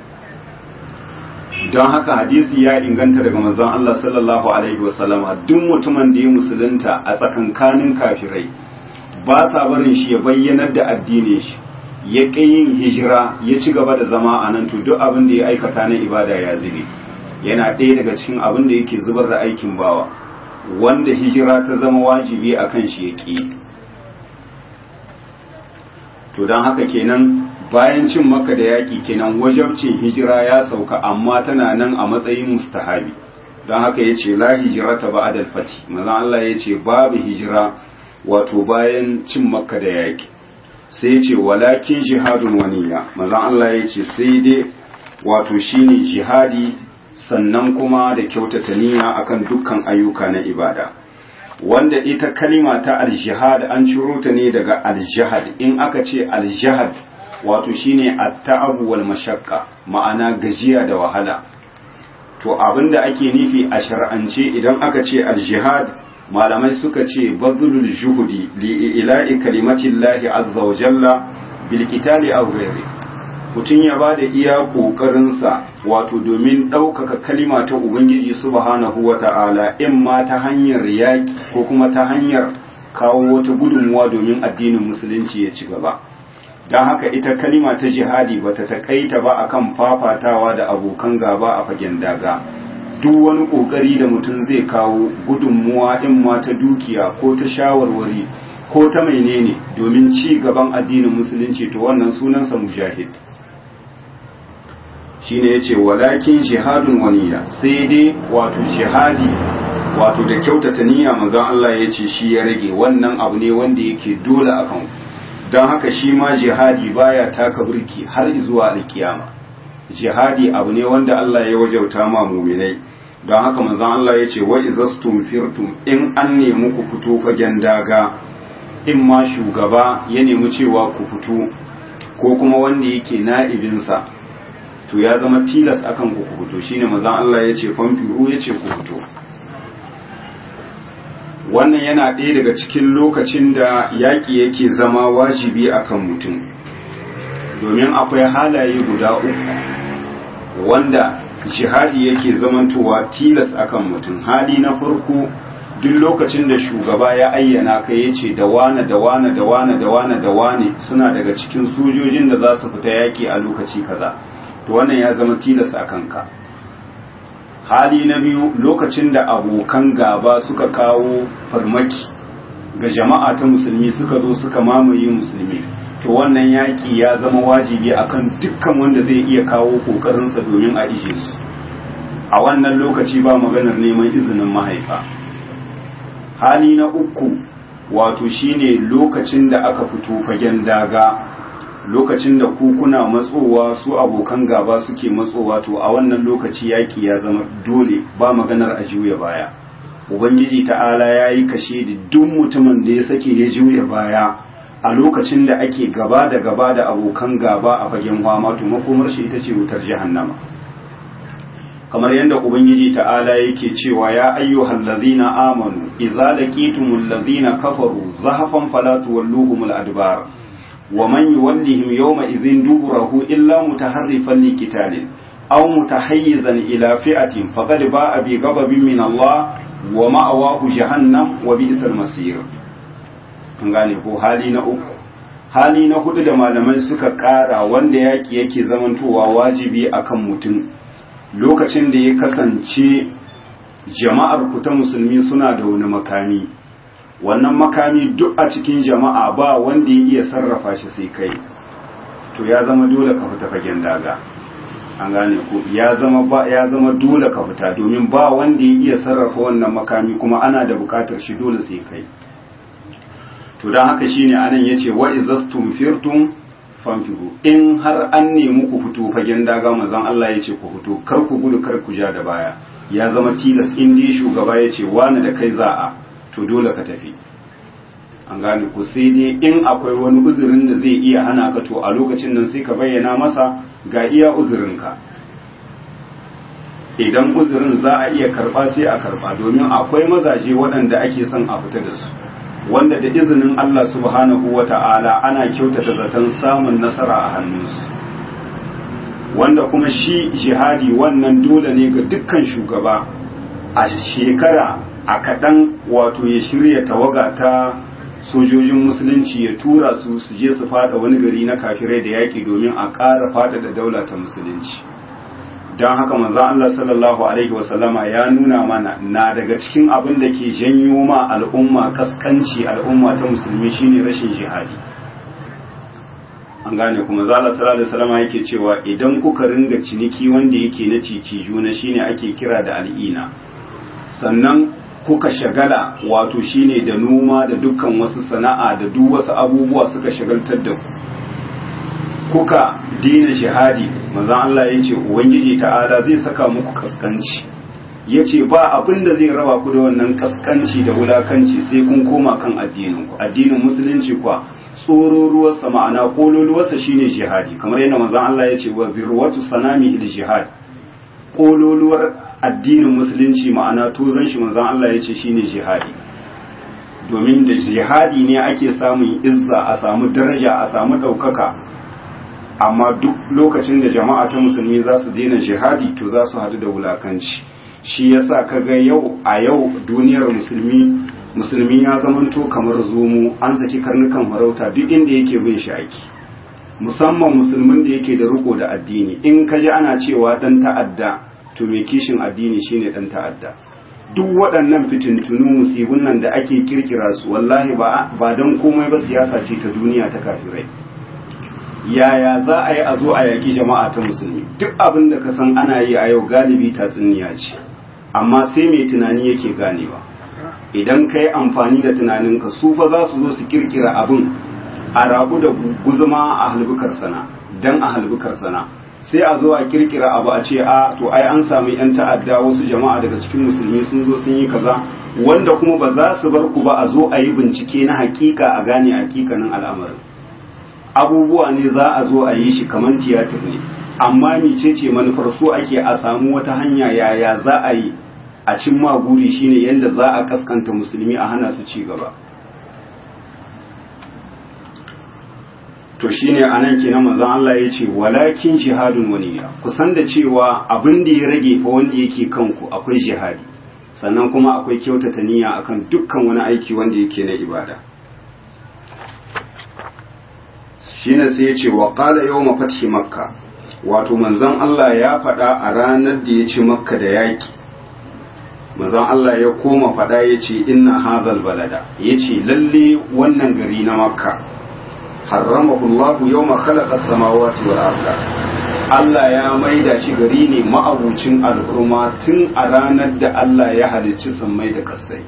don haka hadisi ya inganta daga manzon Allah sallallahu alaihi wasallam duk mutumin da ya musulunta a tsakankanin kafirai ba sa barin shi ya bayyanar da addinin shi ya ƙi yin hijira ya ci gaba da zama a nan to duk abin da ya aikata na ibada ya zube yana ɗaya daga cikin abin da yake zubar da aikin bawa wanda hijira ta zama wajibi a kan shi ya ƙi to don haka kenan bayan cin maka da yaƙi kenan wajabcin hijira ya sauka amma tana nan a matsayin mustahabi don haka ya ce la hijira ta ba adal fati mazan Allah ya ce babu hijira wato bayan cin maka da yaƙi sai ya ce walakin jihadun waniya mazan Allah ya ce sai dai wato shine jihadi sannan kuma da kyautata niyya akan dukkan ayyuka na ibada wanda ita kalima ta aljihad an ciro ta ne daga aljihad in aka ce aljihad wato shine at-ta'abu wal mashaqqa ma'ana gajiya da wahala to abinda ake nufi a shar'ance idan aka ce aljihad malamai suka ce bazlul juhudi li ila'i kalimatillahi azza wa jalla bil qitali aw ghairi mutum ya ba da iya ƙoƙarinsa wato domin ɗaukaka kalima ta Ubangiji subhanahu wa ta'ala in ma ta hanyar yaƙi ko kuma ta hanyar kawo wata gudunmuwa domin addinin musulunci ya ci gaba don haka ita kalima ta jihadi ba ta taƙaita ba akan fafatawa da abokan gaba a fagen daga duk wani ƙoƙari da mutum zai kawo gudunmuwa in ma ta dukiya ko ta shawarwari ko ta menene domin ci gaban addinin musulunci to wannan sunansa mujahid shine yace walakin jihadun waniya sai dai wato jihadi wato da kyautata niyya manzon Allah yace shi ya rage wannan abu ne wanda yake dole akan don haka shi ma jihadi baya taka burki har zuwa alkiyama jihadi abu ne wanda Allah ya wajauta ma muminai don haka manzon Allah yace wa izastum firtum in an nemi ku fito fagen daga in ma shugaba ya nemi cewa ku fito ko kuma wanda yake na'ibinsa to ya zama tilas akan ku fito shine manzon Allah ya ce famfiru ya ce ku fito wannan yana ɗaya daga cikin lokacin da yaƙi yake zama wajibi akan mutum domin akwai halaye guda uku wanda jihadi yake zamantowa tilas akan mutum hali na farko duk lokacin da shugaba ya ayyana ka ya ce da wane da wane da wane da wane da wane suna daga cikin sojojin da za su fita yaƙi a lokaci kaza to wannan ya zama tilas a kanka hali na biyu lokacin da abokan gaba suka kawo farmaki ga jama'a ta musulmi suka zo suka mamaye musulmi to wannan yaƙi ya zama wajibi akan dukkan wanda zai iya kawo ƙoƙarinsa domin a ije su a wannan lokaci ba maganar neman izinin mahaifa hali na uku wato shine lokacin da aka fito fagen daga lokacin da kuna matsowa su abokan gaba suke matsowa to a wannan lokaci yaƙi ya zama dole ba maganar a juya baya ubangiji ta'ala ya yi kashe da duk mutumin da ya sake ya juya baya a lokacin da ake gaba da gaba da abokan gaba a fagen fama to makomar shi ita ce wutar jahannama kamar yadda ubangiji ta'ala yake cewa ya ayyuhal ladhina amanu idza laqitumul ladhina kafaru zahafan fala tuwalluhumul adbar wa man yuwallihim yawma idhin duburahu illa mutaharrifan liqitalin aw mutahayyizan ila fi'atin faqad ba'a bi ghadabin min Allah wa ma'awahu jahannam wa bi'sal masir an gane ko hali na uku hali na hudu da malamai suka kara wanda yaki yake zamantowa wajibi akan mutum lokacin da ya kasance jama'ar ku ta musulmi suna da wani makami wannan makami duk a cikin jama'a ba wanda ya iya sarrafa shi sai kai to ya zama dole ka fita fagen daga an gane ku ya zama ba ya zama dole ka fita domin ba wanda ya iya sarrafa wannan makami kuma ana da bukatar shi dole sai kai to dan haka shine anan yace wa izastum firtum fanfiru in har an nemi ku fito fagen daga manzon Allah yace ku fito kar ku gudu kar ku ja da baya ya zama tilas in dai shugaba yace wani da kai za'a to dole ka tafi an gane ku sai dai in akwai wani uzurin da zai iya hana ka to a lokacin nan sai ka bayyana masa ga iya uzurinka idan uzurin za a iya karba sai a karba domin akwai mazaje waɗanda ake son a fita da su wanda da izinin Allah subhanahu wa ta'ala ana kyautata zaton samun nasara a hannunsu wanda kuma shi jihadi wannan dole ne ga dukkan shugaba a shekara a kaɗan wato ya shirya tawaga ta sojojin musulunci ya tura su su je su fada wani gari na kafirai da yaƙi domin a ƙara fada da daula ta musulunci don haka manzo Allah sallallahu alaihi wasallama ya nuna mana na daga cikin abin da ke janyo ma al'umma kaskanci al'umma ta musulmi shine rashin jihadi an gane kuma zala sallallahu alaihi wasallama yake cewa idan kuka ringa ciniki wanda yake na cici juna shine ake kira da al'ina sannan kuka shagala wato shine da noma da dukkan wasu sana'a da duk wasu abubuwa suka shagaltar da ku kuka dina shahadi manzon Allah ya ce ubangiji ta'ala zai saka muku kaskanci ya ce ba abin da zai raba ku da wannan kaskanci da wulakanci sai kun koma kan addinin ku addinin musulunci kwa tsororuwarsa ma'ana kololuwarsa shine jihadi kamar yadda manzon Allah ya ce wa zirwatu sanami il jihad kololuwar addinin musulunci ma'ana tozon shi manzon Allah ya ce shine jihadi domin da jihadi ne ake samun izza a samu daraja a samu ɗaukaka amma duk lokacin da jama'a ta musulmi za su daina jihadi to za su haɗu da wulakanci shi yasa kaga yau a yau duniyar musulmi musulmi ya zamanto kamar zomo an saki karnukan farauta duk inda yake bin shi aiki musamman musulmin da yake da riko da addini in ka ji ana cewa dan ta'adda to mai kishin addini shine dan ta'adda duk waɗannan fitintunu musibun nan da ake kirkira su wallahi ba don komai ba siyasa ce ta duniya ta kafirai yaya za a yi a zo a yaƙi jama'a ta musulmi duk abin da ka san ana yi a yau galibi tatsuniya ce amma sai mai tunani yake ganewa idan ka yi amfani da tunaninka su fa za su zo su kirkira abin a rabu da guzuma a halbukar sana dan a halbukar sana sai a zo a kirkira abu a ce a to ai an samu yan ta'adda wasu jama'a daga cikin musulmi sun zo sun yi kaza wanda kuma ba za su bar ku ba a zo a yi bincike na hakika a gane hakikanin al'amarin abubuwa ne za a zo a yi shi kamar tiyatir ne amma mecece manufar so ake a samu wata hanya yaya za a yi a cin maguri shine yadda za a kaskanta musulmi a hana su ci gaba to shine anan kenan manzon Allah ya ce walakin jihadun waniya ku san da cewa abin da ya rage fa wanda yake kanku akwai jihadi sannan kuma akwai kyautata niyya akan dukkan wani aiki wanda yake na ibada shine sai ya ce wa qala yawma fathi makka wato manzon Allah ya faɗa a ranar da ya ci makka da yaki manzon Allah ya koma fada ya ce inna hadhal balada ya ce lalle wannan gari na makka harramahu Allah yawma khalaqa samawati wal arda Allah ya maida shi gari ne ma'abucin alhurma tun a ranar da Allah ya halicci sammai da kasai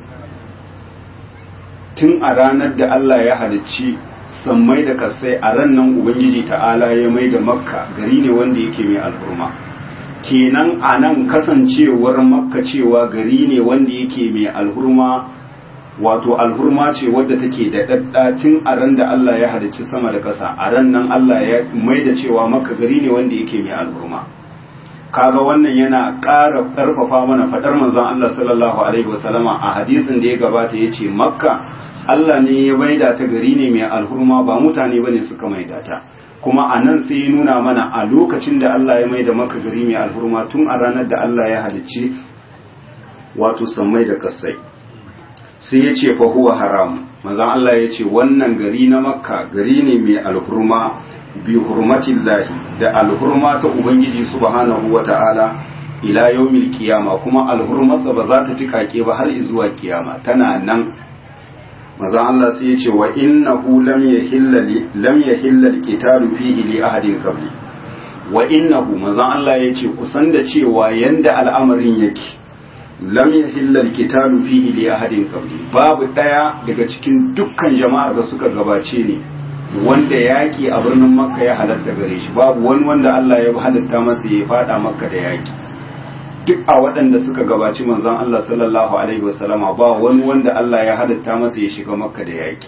tun a ranar da Allah ya halicci sammai da kasai a ran nan ubangiji ta'ala ya maida makka gari ne wanda yake mai alhurma kenan a nan kasancewar makka cewa gari ne wanda yake mai alhurma wato alhurma ce wadda take da daddatin a ran da Allah ya halicci sama da ƙasa a ran nan Allah ya mai da cewa makka gari ne wanda yake mai alhurma kaga wannan yana ƙara ƙarfafa mana faɗar manzon Allah sallallahu alaihi wasallama a hadisin da ya gabata yace makka Allah ne ya maida ta gari ne mai alhurma ba mutane bane suka maida ta kuma a nan sai ya nuna mana a lokacin da Allah ya maida maka gari mai alhurma tun a ranar da Allah ya halicci wato sammai da kasai sai ya ce fa huwa haram manzon Allah ya ce wannan gari na makka gari ne mai alhurma bi hurmatillahi da alhurma ta ubangiji subhanahu wata'ala ila yawmil qiyama kuma alhurmarsa ba za ta tikake ba har zuwa kiyama tana nan manzon Allah sai ya ce wa innahu lam yahilla lam yahilla alqitalu fihi li ahadin qabli wa innahu manzon Allah ya ce kusan da cewa yanda al'amarin yake lam yahilla alqitalu fihi li ahadin qabli babu daya daga cikin dukkan jama'ar da suka gabace ne wanda yaki a birnin makka ya halatta gare shi babu wani wanda Allah ya halatta masa ya fada makka da yaki duk a waɗanda suka gabaci manzon Allah sallallahu alaihi wasallama ba wani wanda Allah ya halatta masa ya shiga makka da yaki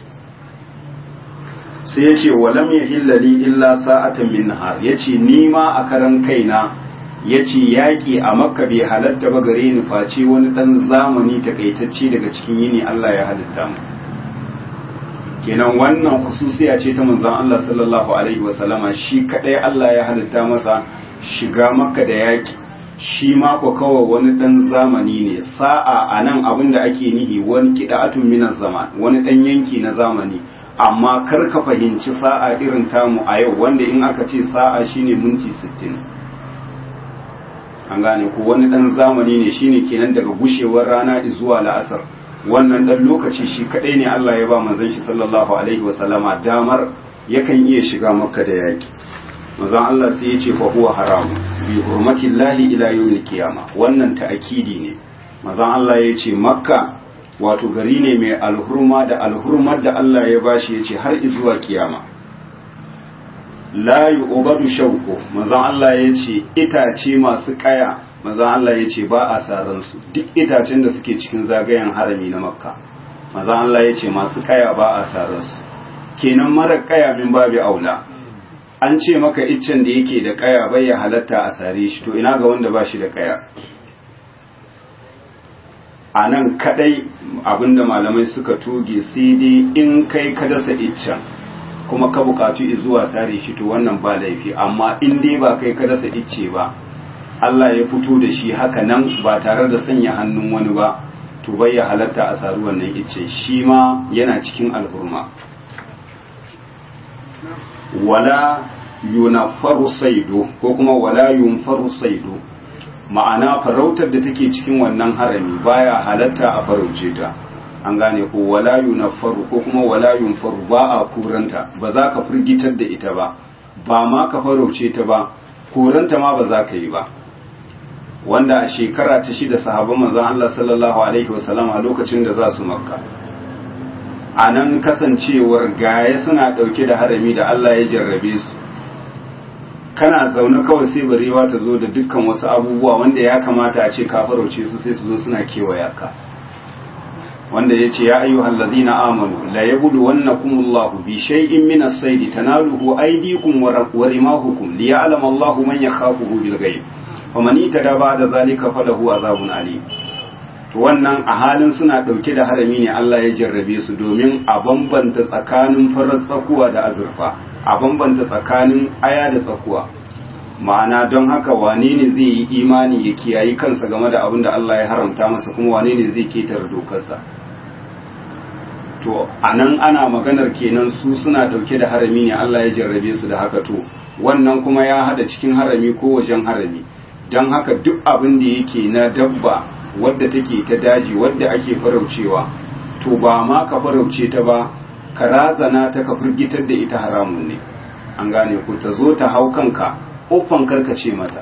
sai ya ce walam yahilla li illa sa'atan min nahar yace ni ma a karan kaina ya ce yaƙi a makka bai halatta ba gare ni face wani ɗan zamani takaitacce daga cikin yini Allah ya halitta mu kenan wannan kususiya ce ta manzon Allah sallallahu alaihi wasallama shi kadai Allah ya halitta masa shiga makka da yaƙi shi ma ko kawai wani ɗan zamani ne sa'a a nan abin da ake nihi wani kida'atun minas zaman wani ɗan yanki na zamani amma kar ka fahimci sa'a irin tamu a yau wanda in aka ce sa'a shine minti sittin. an gane ko wani dan zamani ne shine kenan daga gushewar rana zuwa la'asar wannan dan lokaci shi kadai ne Allah ya ba manzon shi sallallahu alaihi wa sallama damar yakan iya shiga makka da yaki manzon Allah sai ya ce fa huwa haram bi hurmati llahi ila yawmil qiyama wannan ta'akidi ne manzon Allah ya ce makka wato gari ne mai alhurma da alhurmar da Allah ya bashi ya ce har zuwa kiyama la yu'badu shauku manzon Allah ya ce itace masu kaya manzon Allah ya ce ba a saran su duk itacen da suke cikin zagayen harami na makka manzon Allah ya ce masu kaya ba a saran su kenan mara kaya min babu aula an ce maka iccen da yake da kaya bai ya halatta a sare shi to ina ga wanda ba shi da kaya a nan kadai abinda malamai suka toge sai dai in kai ka dasa iccen kuma ka bukatu zuwa sare shi to wannan ba laifi amma in dai ba kai ka dasa icce ba Allah ya fito da shi haka nan ba tare da sanya hannun wani ba to bai ya halatta a saru wannan icce shi ma yana cikin alhurma wala yunafaru saido ko kuma wala yunfaru saido ma'ana farautar da take cikin wannan harami baya halatta a farauce ta an gane ko wala yunaffaru ko kuma wala yunfaru ba a kuranta ba za ka firgitar da ita ba ba ma ka farauce ta ba kuranta ma ba za ka yi ba wanda a shekara ta shida sahabban manzon Allah sallallahu alaihi wasallam a lokacin da za su makka a nan kasancewar gaya suna ɗauke da harami da Allah ya jarrabe su kana zaune kawai sai barewa ta zo da dukkan wasu abubuwa wanda ya kamata a ce ka farauce su sai su zo suna kewaya ka wanda ya ce ya ayyuhal ladina amanu la yabudu wannakumullahu bi shay'in min as-sayd tanaluhu aydikum wa rimahukum liya'lam Allahu man yakhafuhu bil ghaib faman itada ba'da zalika falahu azabun alim to wannan a halin suna dauke da harami ne Allah ya jarrabe su domin a bambanta tsakanin farar tsakuwa da azurfa a bambanta tsakanin aya da tsakuwa ma'ana don haka wane ne zai yi imani ya kiyayi kansa game da abin da Allah ya haramta masa kuma wane ne zai ketar dokarsa to a nan ana maganar kenan su suna dauke da harami ne Allah ya jarrabe su da haka to wannan kuma ya hada cikin harami ko wajen harami don haka duk abin da yake na dabba wadda take ta daji wadda ake faraucewa to ba ma ka farauce ta ba ka razana ta ka firgitar da ita haramun ne an gane ku ta zo ta hau kanka uffan karkace mata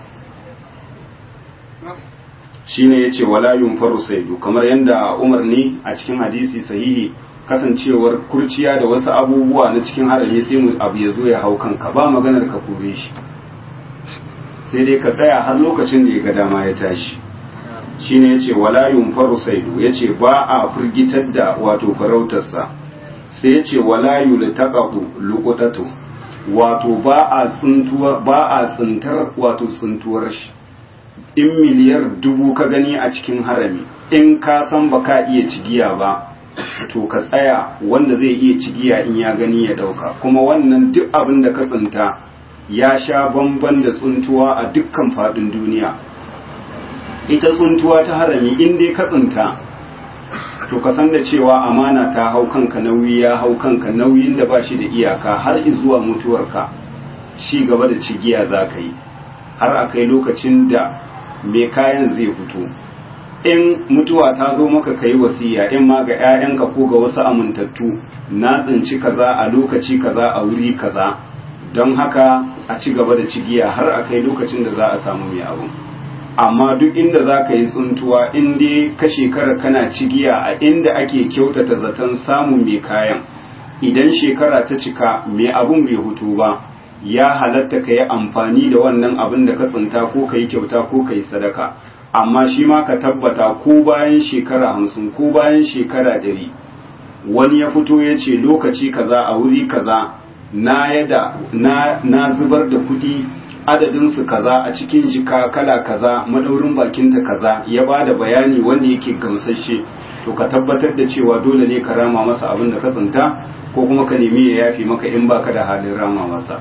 shine yace wala yunfaru saidu kamar yadda Umar ne a cikin hadisi sahihi kasancewar kurciya da wasu abubuwa na cikin harami sai mu abu ya zo ya hau kanka ba maganar ka kore shi sai dai ka tsaya har lokacin da ya ga dama ya tashi shine yace wala yunfaru saidu yace ba a firgitar da wato farautarsa sai yace wala yultaqahu luqatatu wato ba a tsuntuwa ba a tsintar wato tsuntuwar shi in miliyar dubu ka gani a cikin harami in ka san ba ka iya cigiya ba to ka tsaya wanda zai iya cigiya in ya gani ya dauka kuma wannan duk abin da ka tsinta ya sha bamban da tsuntuwa a dukkan faɗin duniya ita tsuntuwa ta harami in dai ka tsinta to ka san da cewa amana ta hau kanka nauyi ya hau kanka nauyin da ba shi da iyaka har zuwa mutuwarka ci gaba da cigiya za ka yi har a kai lokacin da mai kayan zai fito in mutuwa ta zo maka ka yi wasiya in ma ga 'ya'yanka ko ga wasu amintattu na tsinci kaza a lokaci kaza a wuri kaza don haka a ci gaba da cigiya har a kai lokacin da za a samu mai abu amma duk inda za ka yi tsuntuwa in dai ka shekara kana cigiya a inda ake kyautata zaton samun mai kayan idan shekara ta cika mai abun bai hutu ba ya halatta ka yi amfani da wannan abin da ka tsinta ko ka yi kyauta ko ka yi sadaka amma shi ma ka tabbata ko bayan shekara hamsin ko bayan shekara ɗari wani ya fito ya ce lokaci kaza a wuri kaza na yada na, na zubar da kuɗi adadinsu kaza a cikin jika kala kaza madaurin bakinta kaza ya ba da bayani wanda yake gamsashe to ka tabbatar da cewa dole ne ka rama masa abin da ka tsinta ko kuma ka nemi ya yafi maka in baka da halin rama masa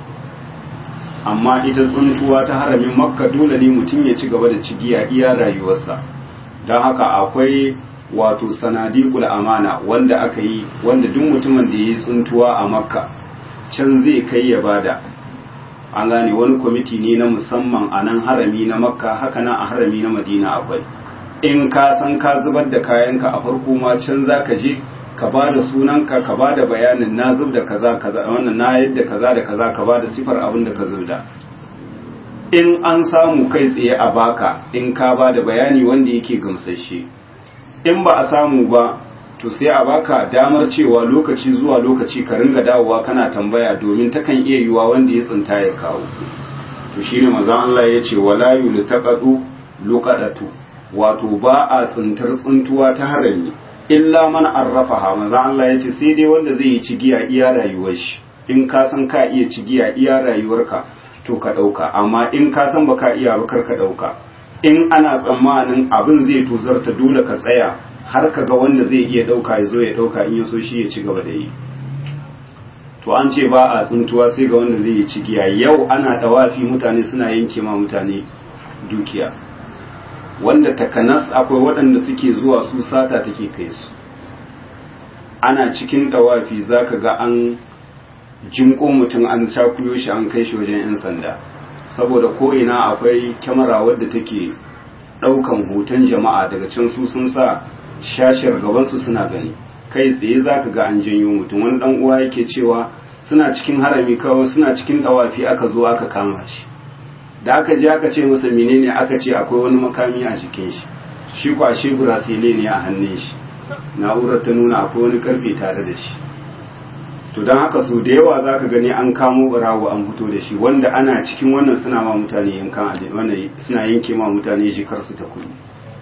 amma ita tsuntuwa ta haramin makka dole ne mutum ya ci gaba da cigiya iya rayuwarsa don haka akwai wato sanadiqul amana wanda aka yi wanda duk mutumin da ya yi tsuntuwa a makka can zai kai ya bada an gane wani kwamiti ne na musamman a nan harami na makka haka nan a harami na madina akwai in ka san ka zubar da kayanka a farko ma can za ka je ka ba da sunanka ka ba da bayanin na zub da kaza kaza wannan na yadda kaza da kaza ka ba da sifar abin da ka zubda in an samu kai tsaye a baka in ka ba da bayani wanda yake gamsashe in ba a samu ba to sai a baka damar cewa lokaci zuwa lokaci ka ringa dawowa kana tambaya domin takan iya yiwa wanda ya tsinta ya kawo to shine manzon Allah ya ce wala yultaqadu luqadatu wato ba a tsintar tsintuwa ta harami illa man arrafaha manzon Allah ya ce sai dai wanda zai yi cigiya iya rayuwar shi in ka san ka iya cigiya iya rayuwarka to ka dauka amma in ka san baka iya ba kar ka dauka in ana tsammanin abin zai tozarta dole ka tsaya har ka ga wanda zai iya ɗauka ya zo ya ɗauka in ya so shi ya ci gaba da yi to an ce ba a tsuntuwa sai ga wanda zai yi cigiya yau ana ɗawafi mutane suna yanke ma mutane dukiya wanda takanas akwai waɗanda suke zuwa su sata take kai su ana cikin ɗawafi za ka ga an jinko mutum an shakuyo shi an kai shi wajen 'yan sanda saboda ko'ina akwai kyamara wadda take ɗaukan hoton jama'a daga can su sun sa shashiyar gabansu suna gani kai tsaye za ka ga an janyo mutum wani dan uwa yake cewa suna cikin harami kawai suna cikin dawafi aka zo aka kama shi da aka je aka ce masa menene aka ce akwai wani makami a jikin shi shi kwashe burasile ne a hannun shi na'urar ta nuna akwai wani karfe tare da shi to don haka so da yawa za ka gani an kamo barawo an fito da shi wanda ana cikin wannan suna ma mutane yankan wannan suna yanke ma mutane jikarsu ta kudu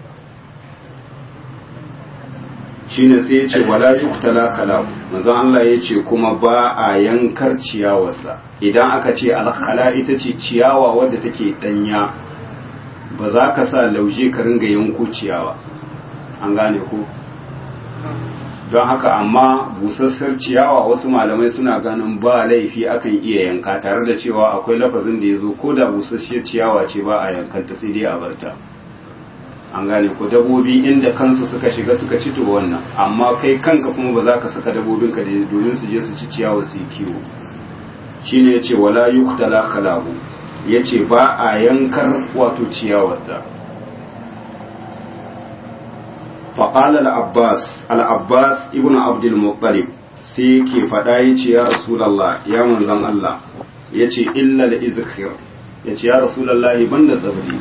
shine sai ya ce wala yuktala kalam manzon Allah ya ce kuma ba a yankar ciyawarsa idan aka ce alkhala ita ce ciyawa wadda take danya ba za ka sa lauje ka ringa yanko ciyawa an gane ko don haka amma busassar ciyawa wasu malamai suna ganin ba laifi akan iya yanka tare da cewa akwai lafazin da ya zo ko da busasshiyar ciyawa ce ba a yankanta sai dai a barta an gane ko dabobi inda kansu suka shiga suka ci to wannan amma kai kanka kuma ba za ka saka dabobin ka domin su je su ci ciyawa su yi kiwo shine yace wala yuqtala khalahu yace ba a yankar wato ciyawarta faƙalar abbas al'abbas ibn abdul muttalib sai ke faɗa ya ce ya rasulallah ya manzan Allah ya ce illal izkir ya ce ya rasulallah ban da tsabri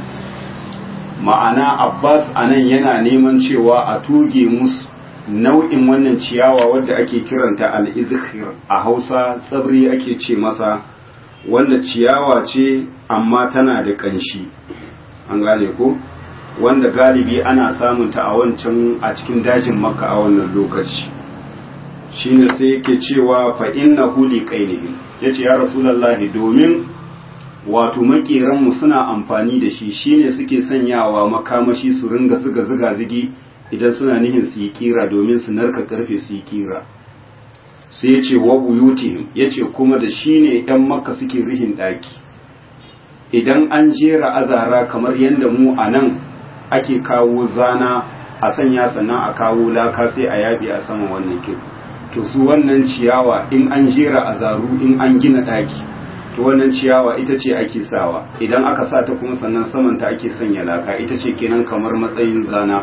ma'ana abbas a nan yana neman cewa a tuge musu nau'in wannan ciyawa wadda ake kiranta al-izkir a hausa tsabri ake ce masa wanda ciyawa ce amma tana da ƙanshi an gane ko wanda galibi ana samunta a wancan a cikin dajin makka a wannan lokaci shine sai yake cewa fa innahu liqainihi yace ya rasulullahi domin wato makiran mu suna amfani da shi shine suke sanyawa makamashi su ringa zuga zuga zigi idan suna nihin su yi kira domin su narka karfe su yi kira sai yace wa buyutihim yace kuma da shine yan makka suke rihin daki idan an jera azara kamar yadda mu a nan ake kawo zana a sanya sannan a kawo laka sai a yabi a saman wannan kin to su wannan ciyawa in an jera a zaru in an gina ɗaki to wannan ciyawa ita ce ake sawa idan aka sa ta kuma sannan samanta ake sanya laka ita ce kenan kamar matsayin zana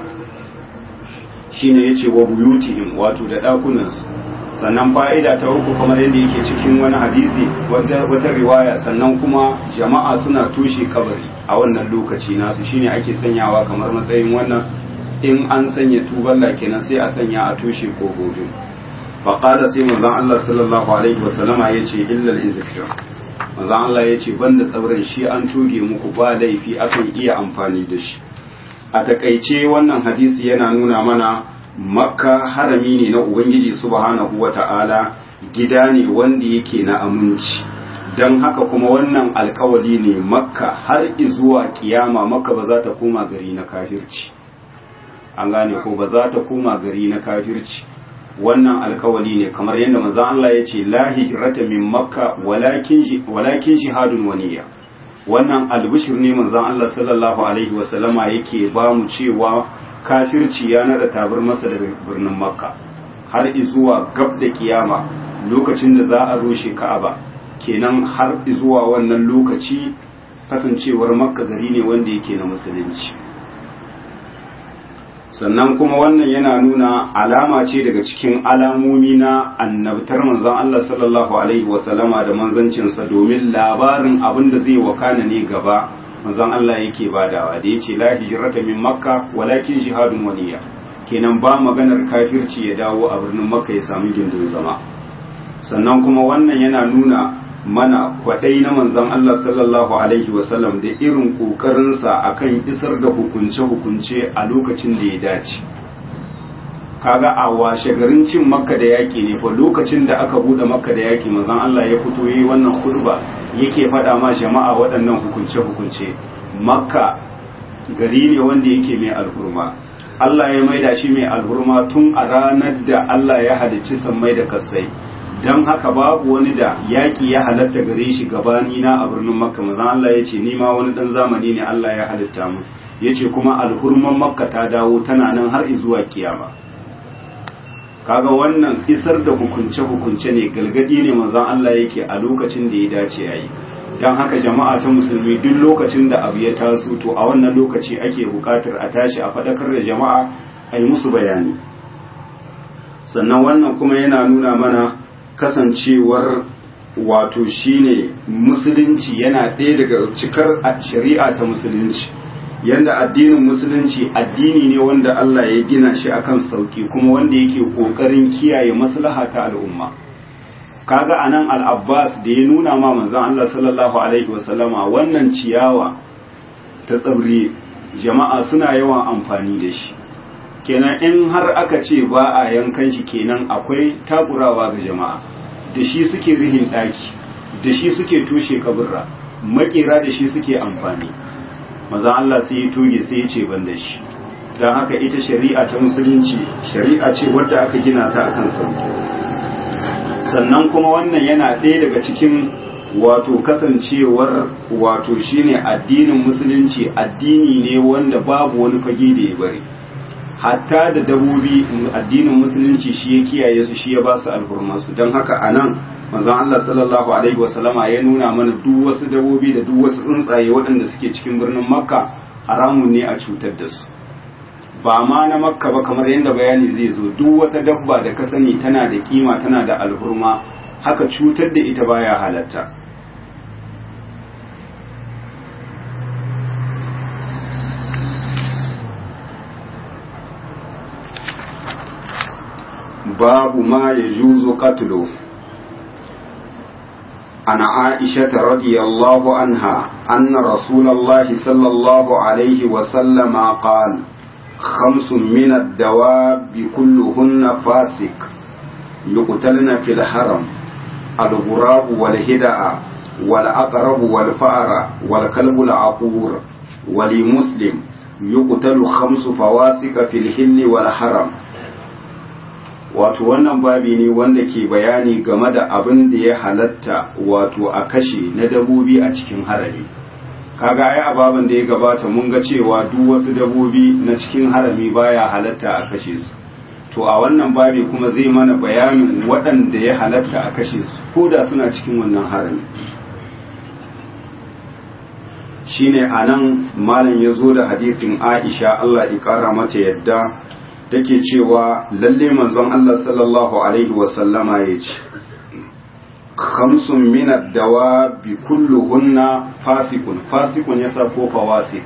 shine yace wa buyutihim wato da ɗakunansu sannan fa'ida ta uku kamar yadda yake cikin wani hadisi wata riwaya sannan kuma jama'a suna tushe kabari a wannan lokaci nasu shine ake sanyawa kamar matsayin wannan in an sanya tuballa kenan sai a sanya a tushe ko gobe faqala sai manzon Allah sallallahu alaihi wasallama yace illa al-izkir manzon Allah yace banda tsauran shi an tuge muku ba laifi akan iya amfani da shi a takaice wannan hadisi yana nuna mana makka harami ne na ubangiji subhanahu wata'ala gida ne wanda yake na aminci don haka kuma wannan alkawali ne makka har zuwa kiyama makka ba za ta koma gari na kafirci an gane ko ba za ta koma gari na kafirci wannan alkawali ne kamar yadda manzo Allah ya ce la hijrata min makka walakin walakin jihadun waniya wannan albishir ne manzo Allah sallallahu alaihi wasallama yake ba mu cewa kafirci ya nada tabar masa daga birnin makka har zuwa gab da kiyama lokacin da za a rushe ka'aba kenan har zuwa wannan lokaci kasancewar makka gari ne wanda yake na musulunci sannan kuma wannan yana nuna alama ce daga cikin alamomi na annabtar manzon Allah sallallahu alaihi wasallama da manzancinsa domin labarin abin da zai wakana ne gaba manzon Allah yake badawa da yace la hijrata min makka walakin jihadun waniya kenan ba maganar kafirci ya dawo a birnin makka ya samu gindin zama sannan kuma wannan yana nuna mana kwadai na manzon Allah sallallahu alaihi wasallam da irin kokarinsa akan isar da hukunce-hukunce a lokacin da ya dace kaga a washe garin cin makka da yaki ne fa lokacin da aka bude makka da yaki manzon Allah ya fito yi wannan khutba yake faɗa ma jama'a waɗannan hukunce-hukunce makka gari ne wanda yake mai alhurma Allah ya maida shi mai alhurma tun a ranar da Allah ya halicci sammai da kasai don haka babu wani da yaƙi ya halatta gare shi gabani na a birnin makka mazan Allah ya ce nima wani ɗan zamani ne Allah ya halitta mu ya ce kuma alhurman makka ta dawo tana nan har zuwa kiyama kaga wannan isar da hukunce-hukunce ne galgadi ne manzon Allah yake a lokacin da ya dace a yi don haka jama'a ta musulmi duk lokacin da abu ya taso to a wannan lokaci ake buƙatar a tashi a faɗakar da jama'a a yi musu bayani sannan wannan kuma yana nuna mana kasancewar wato shine musulunci yana ɗaya daga cikar shari'a ta musulunci yanda addinin musulunci addini ne wanda Allah ya gina shi akan sauki kuma wanda yake kokarin kiyaye maslaha ta al'umma kaga anan al-Abbas da ya nuna ma manzon Allah sallallahu alaihi wasallama wannan ciyawa ta tsabri jama'a suna yawan amfani da shi kenan in har aka ce ba a yankan shi kenan akwai takurawa ga jama'a da shi suke rihin daki da shi suke tushe kaburra makera da shi suke amfani maza Allah sai ya toge sai ya ce ban da shi don haka ita shari'a ta musulunci shari'a ce wadda aka gina ta akan sauki sannan kuma wannan yana ɗaya daga cikin wato kasancewar wato shine addinin musulunci addini ne wanda babu wani fage da ya bari hatta da dabobi addinin musulunci shi ya kiyaye su shi ya ba su alhurmansu don haka a nan manzon Allah sallallahu alaihi wasallama ya nuna mana duk wasu dabobi da duk wasu tsuntsaye waɗanda suke cikin birnin makka haramun ne a cutar da su ba ma na makka ba kamar yadda bayani zai zo duk wata dabba da ka sani tana da kima tana da alhurma haka cutar da ita baya halatta babu ma ya juzo katulu عن عائشة رضي الله عنها أن رسول الله صلى الله عليه وسلم قال خمس من الدواب كلهن فاسق يقتلن في الحرم الغراب والهدأ والأقرب والفأر والكلب العقور ولمسلم يقتل خمس فواسق في الحل والحرم wato wannan babi ne wanda ke bayani game da abin da ya halatta wato a kashe na dabobi a cikin harami kaga ai ababen da ya gabata mun ga cewa duk wasu dabobi na cikin harami baya halatta a kashe su to a wannan babi kuma zai mana bayanin waɗanda ya halatta a kashe su ko da suna cikin wannan harami shine anan malam ya zo da hadisin Aisha Allah ya kara mata yadda take cewa lalle manzon Allah sallallahu alaihi wasallama ya ce khamsun min ad-dawabi kulluhunna fasikun fasikun yasa ko fawasik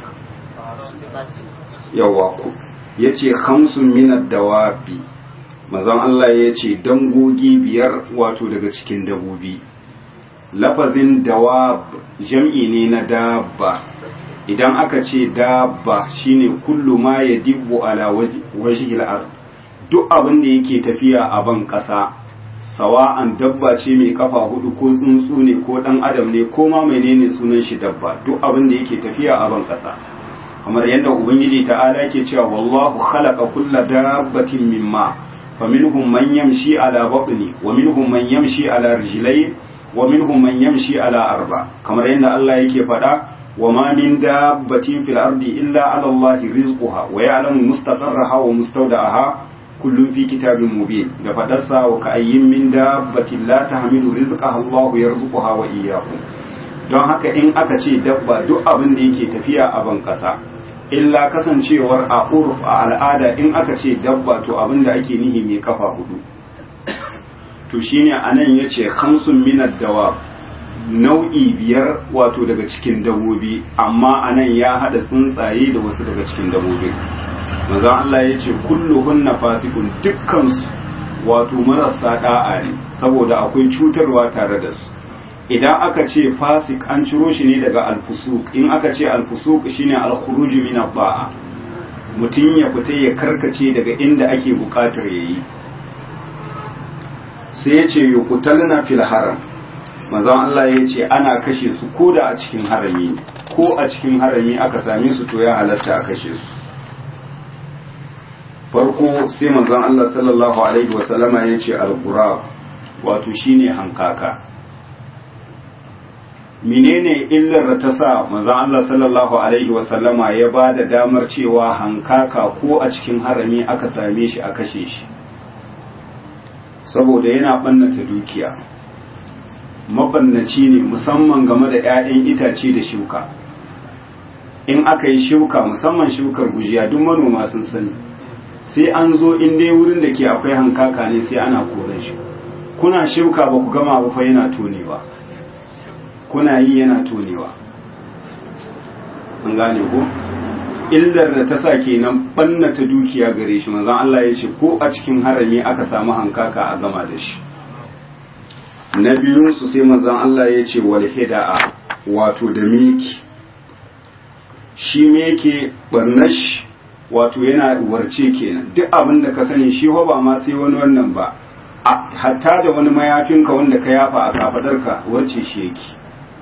yawa ku yace khamsun min ad-dawabi manzon Allah ya ce dangogi biyar wato daga cikin dabobi lafazin dawab jam'i ne na dabba idan aka ce dabba shine kullu ma ya dibbu ala wajhil ard duk abin da yake tafiya a ban kasa sawa'an dabba ce mai kafa hudu ko tsuntsu ne ko dan adam ne ko ma menene sunan shi dabba duk abin da yake tafiya a ban kasa kamar yadda ubangiji ta'ala yake cewa wallahu khalaqa kulla dabbatin mimma faminhum man yamshi ala batni wa minhum man yamshi ala rijlayn wa minhum man yamshi ala arba kamar yadda Allah yake faɗa وما من دابة في الأرض إلا على الله رزقها ويعلم مستقرها ومستودعها كل في كتاب مبين لفدسا وكأي من دابة لا تحمل رزقها الله يرزقها وإياكم don haka in aka ce dabba duk abin da yake tafiya a ban ƙasa illa kasancewar a urf a al'ada in aka ce dabba to abin da ake nihi mai kafa hudu to shine anan yace khamsun minad dawab nau'i biyar wato daga cikin dabobi amma anan ya hada tsuntsaye da wasu daga cikin dabobi manzon Allah ya ce kulluhunna fasikun dukkansu wato marasa da'a ne saboda akwai cutarwa tare da su idan aka ce fasik an ciro shi ne daga alfusuk in aka ce alfusuk shine alkhuruj min ba'a mutum ya fita ya karkace daga inda ake bukatar yayi sai ya ce yuqtalna fil haram manzon Allah ya ce ana kashe su ko da a cikin harami ko a cikin harami aka same su to ya halatta a kashe su farko sai manzon Allah sallallahu alaihi wasallama ya ce al-qurab wato shine hankaka menene illar da ta sa manzon Allah sallallahu alaihi wasallama ya ba da damar cewa hankaka ko a cikin harami aka same shi a kashe shi saboda yana ɓannata dukiya mabannaci ne musamman game da 'ya'yan itace da shuka in aka yi shuka musamman shukar gujiya duk manoma sun sani sai an zo in dai wurin da ke akwai hankaka ne sai ana koren shi kuna shuka ba ku gama ba fa yana tonewa kuna yi yana tonewa an gane ko illar da ta sa kenan ɓannata dukiya gare shi manzon Allah ya ce ko a cikin harami aka samu hankaka a gama da shi na biyunsu sai manzon Allah ya ce wal hida'a wato da meki shi meke barnash wato yana warce kenan duk abin da ka sani shi ba ma sai wani wannan ba hatta da wani mayafinka wanda ka yafa a kafadarka warce shi yake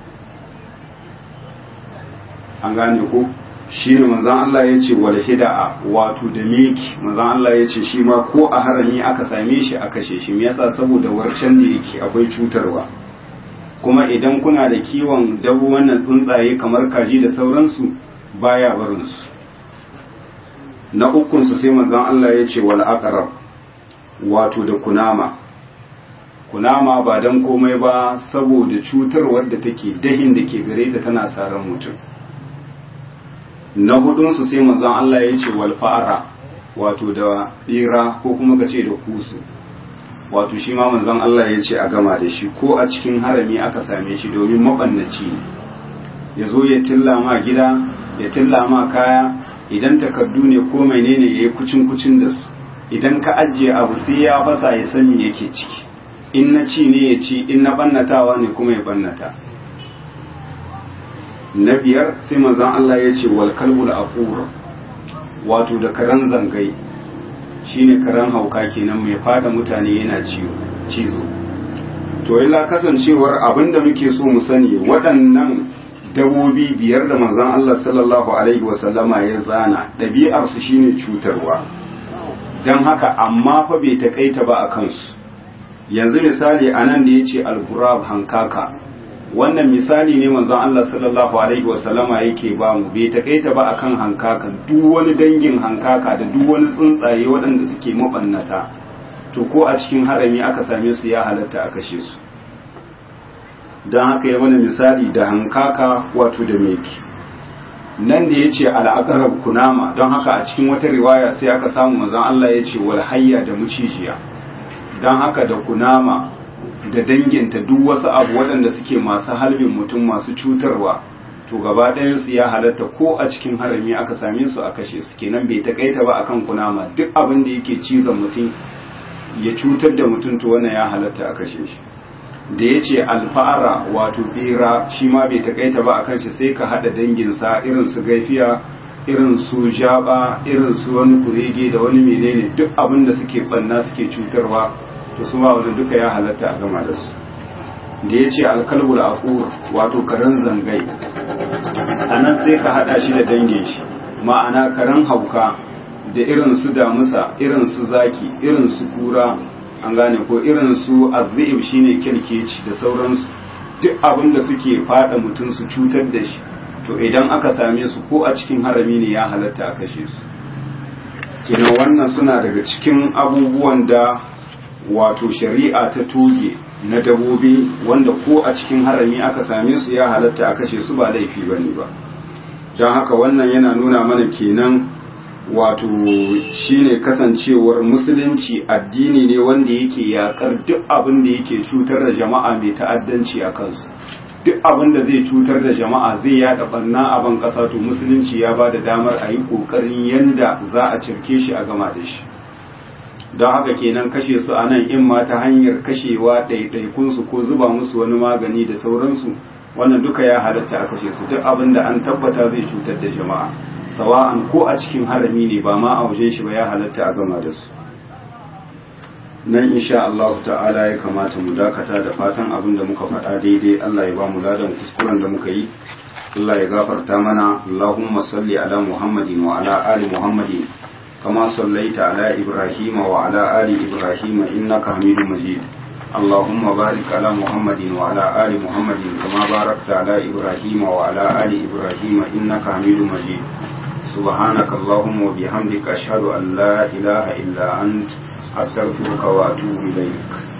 an gane ko shi ne manzan Allah ya ce wal hida'a wato da meki manzan Allah ya ce shi ma ko a harami aka same shi a kashe shi me yasa saboda warcen da yake akwai cutarwa kuma idan kuna da kiwon dabu wannan tsuntsaye kamar kaji da sauransu baya barin su na ukun su sai manzan Allah ya ce wal aqrab wato da kunama kunama ba dan komai ba saboda cutarwar da take dahin da ke gare ta tana saran mutum na hudunsu sai manzon Allah ya ce wal fa'ara wato da bera ko kuma ka ce da kusu wato shi ma manzon Allah ya ce a gama da shi ko a cikin harami aka same shi domin mabannaci ne ya zo ya tilla ma gida ya tilla ma kaya idan takardu ne ko menene ya yi kucin kucin da su idan ka ajiye abu sai ya fasa ya sani yake ciki in na ci ne ya ci in na bannatawa ne kuma ya bannata na biyar sai manzon Allah ya ce wal kalbul aqur wato da karan zangai shine karan hauka kenan mai fada mutane yana ciwo cizo to illa kasancewar abinda muke so mu sani waɗannan dabobi biyar da manzon Allah sallallahu alaihi wasallama ya zana ɗabi'ar su shine cutarwa dan haka amma fa bai takaita ba a kansu yanzu misali anan da yace al-ghurab hankaka wannan misali ne manzon Allah sallallahu alaihi wasallama yake ba mu bai takaita ba akan hankakan duk wani dangin hankaka da duk wani tsuntsaye waɗanda suke mabannata to ko a cikin harami aka same su ya halatta a kashe su don haka ya mana misali da hankaka wato da meki nan da ya ce al'akarar kunama don haka a cikin wata riwaya sai aka samu manzon Allah ya ce wal hayya da mucijiya don haka da kunama da danginta duk wasu abu waɗanda suke masu halbin mutum masu cutarwa to gaba ɗayansu ya halatta ko a cikin harami aka same su a kashe su kenan bai takaita ba akan kunama duk abin da yake cizon mutum ya cutar da mutum to wannan ya halatta a kashe shi da ya ce alfa'ara wato bera shi ma bai takaita ba akan shi sai ka haɗa danginsa irin su gaifiya irin su jaba irin su wani kurege da wani menene duk abin da suke ɓanna suke cutarwa to su ma wani duka ya halatta a gama da su da ya ce alkalbul aqur wato karen zangai a nan sai ka hada shi da dangin shi ma'ana karen hauka da irin su damusa irin su zaki irin su kura an gane ko irin su azib shine kirkeci da sauransu duk abin da suke fada mutum su cutar da shi to idan aka same su ko a cikin harami ne ya halatta a kashe su kenan wannan suna daga cikin abubuwan da wato shari'a ta toge na dabobi wanda ko a cikin harami aka same su ya halatta a kashe su ba laifi ba ne ba don haka wannan yana nuna mana kenan wato shine kasancewar musulunci addini ne wanda yake yakar duk abin da yake cutar da jama'a mai ta'addanci a kansu duk abin da zai cutar da jama'a zai yada barna a ban kasa to musulunci ya ba da damar a yi kokarin yanda za a cirke shi a gama da shi don haka kenan kashe su a nan in ma ta hanyar kashewa ɗaiɗaikunsu ko zuba musu wani magani da sauransu wannan duka ya halatta a kashe su duk abin da an tabbata zai cutar da jama'a sawa'an ko a cikin harami ne ba ma a wajen shi ba ya halatta a gama da su nan insha Allah ta'ala ya kamata mu dakata da fatan abin da muka faɗa daidai Allah ya ba mu ladan kuskuren da muka yi Allah ya gafarta mana Allahumma salli ala Muhammadin wa ala ali Muhammadin كما صليت على إبراهيم وعلى آل إبراهيم إنك حميد مجيد اللهم بارك على محمد وعلى آل محمد كما باركت على إبراهيم وعلى آل إبراهيم إنك حميد مجيد سبحانك اللهم وبحمدك أشهد أن لا إله إلا أنت أستغفرك وأتوب إليك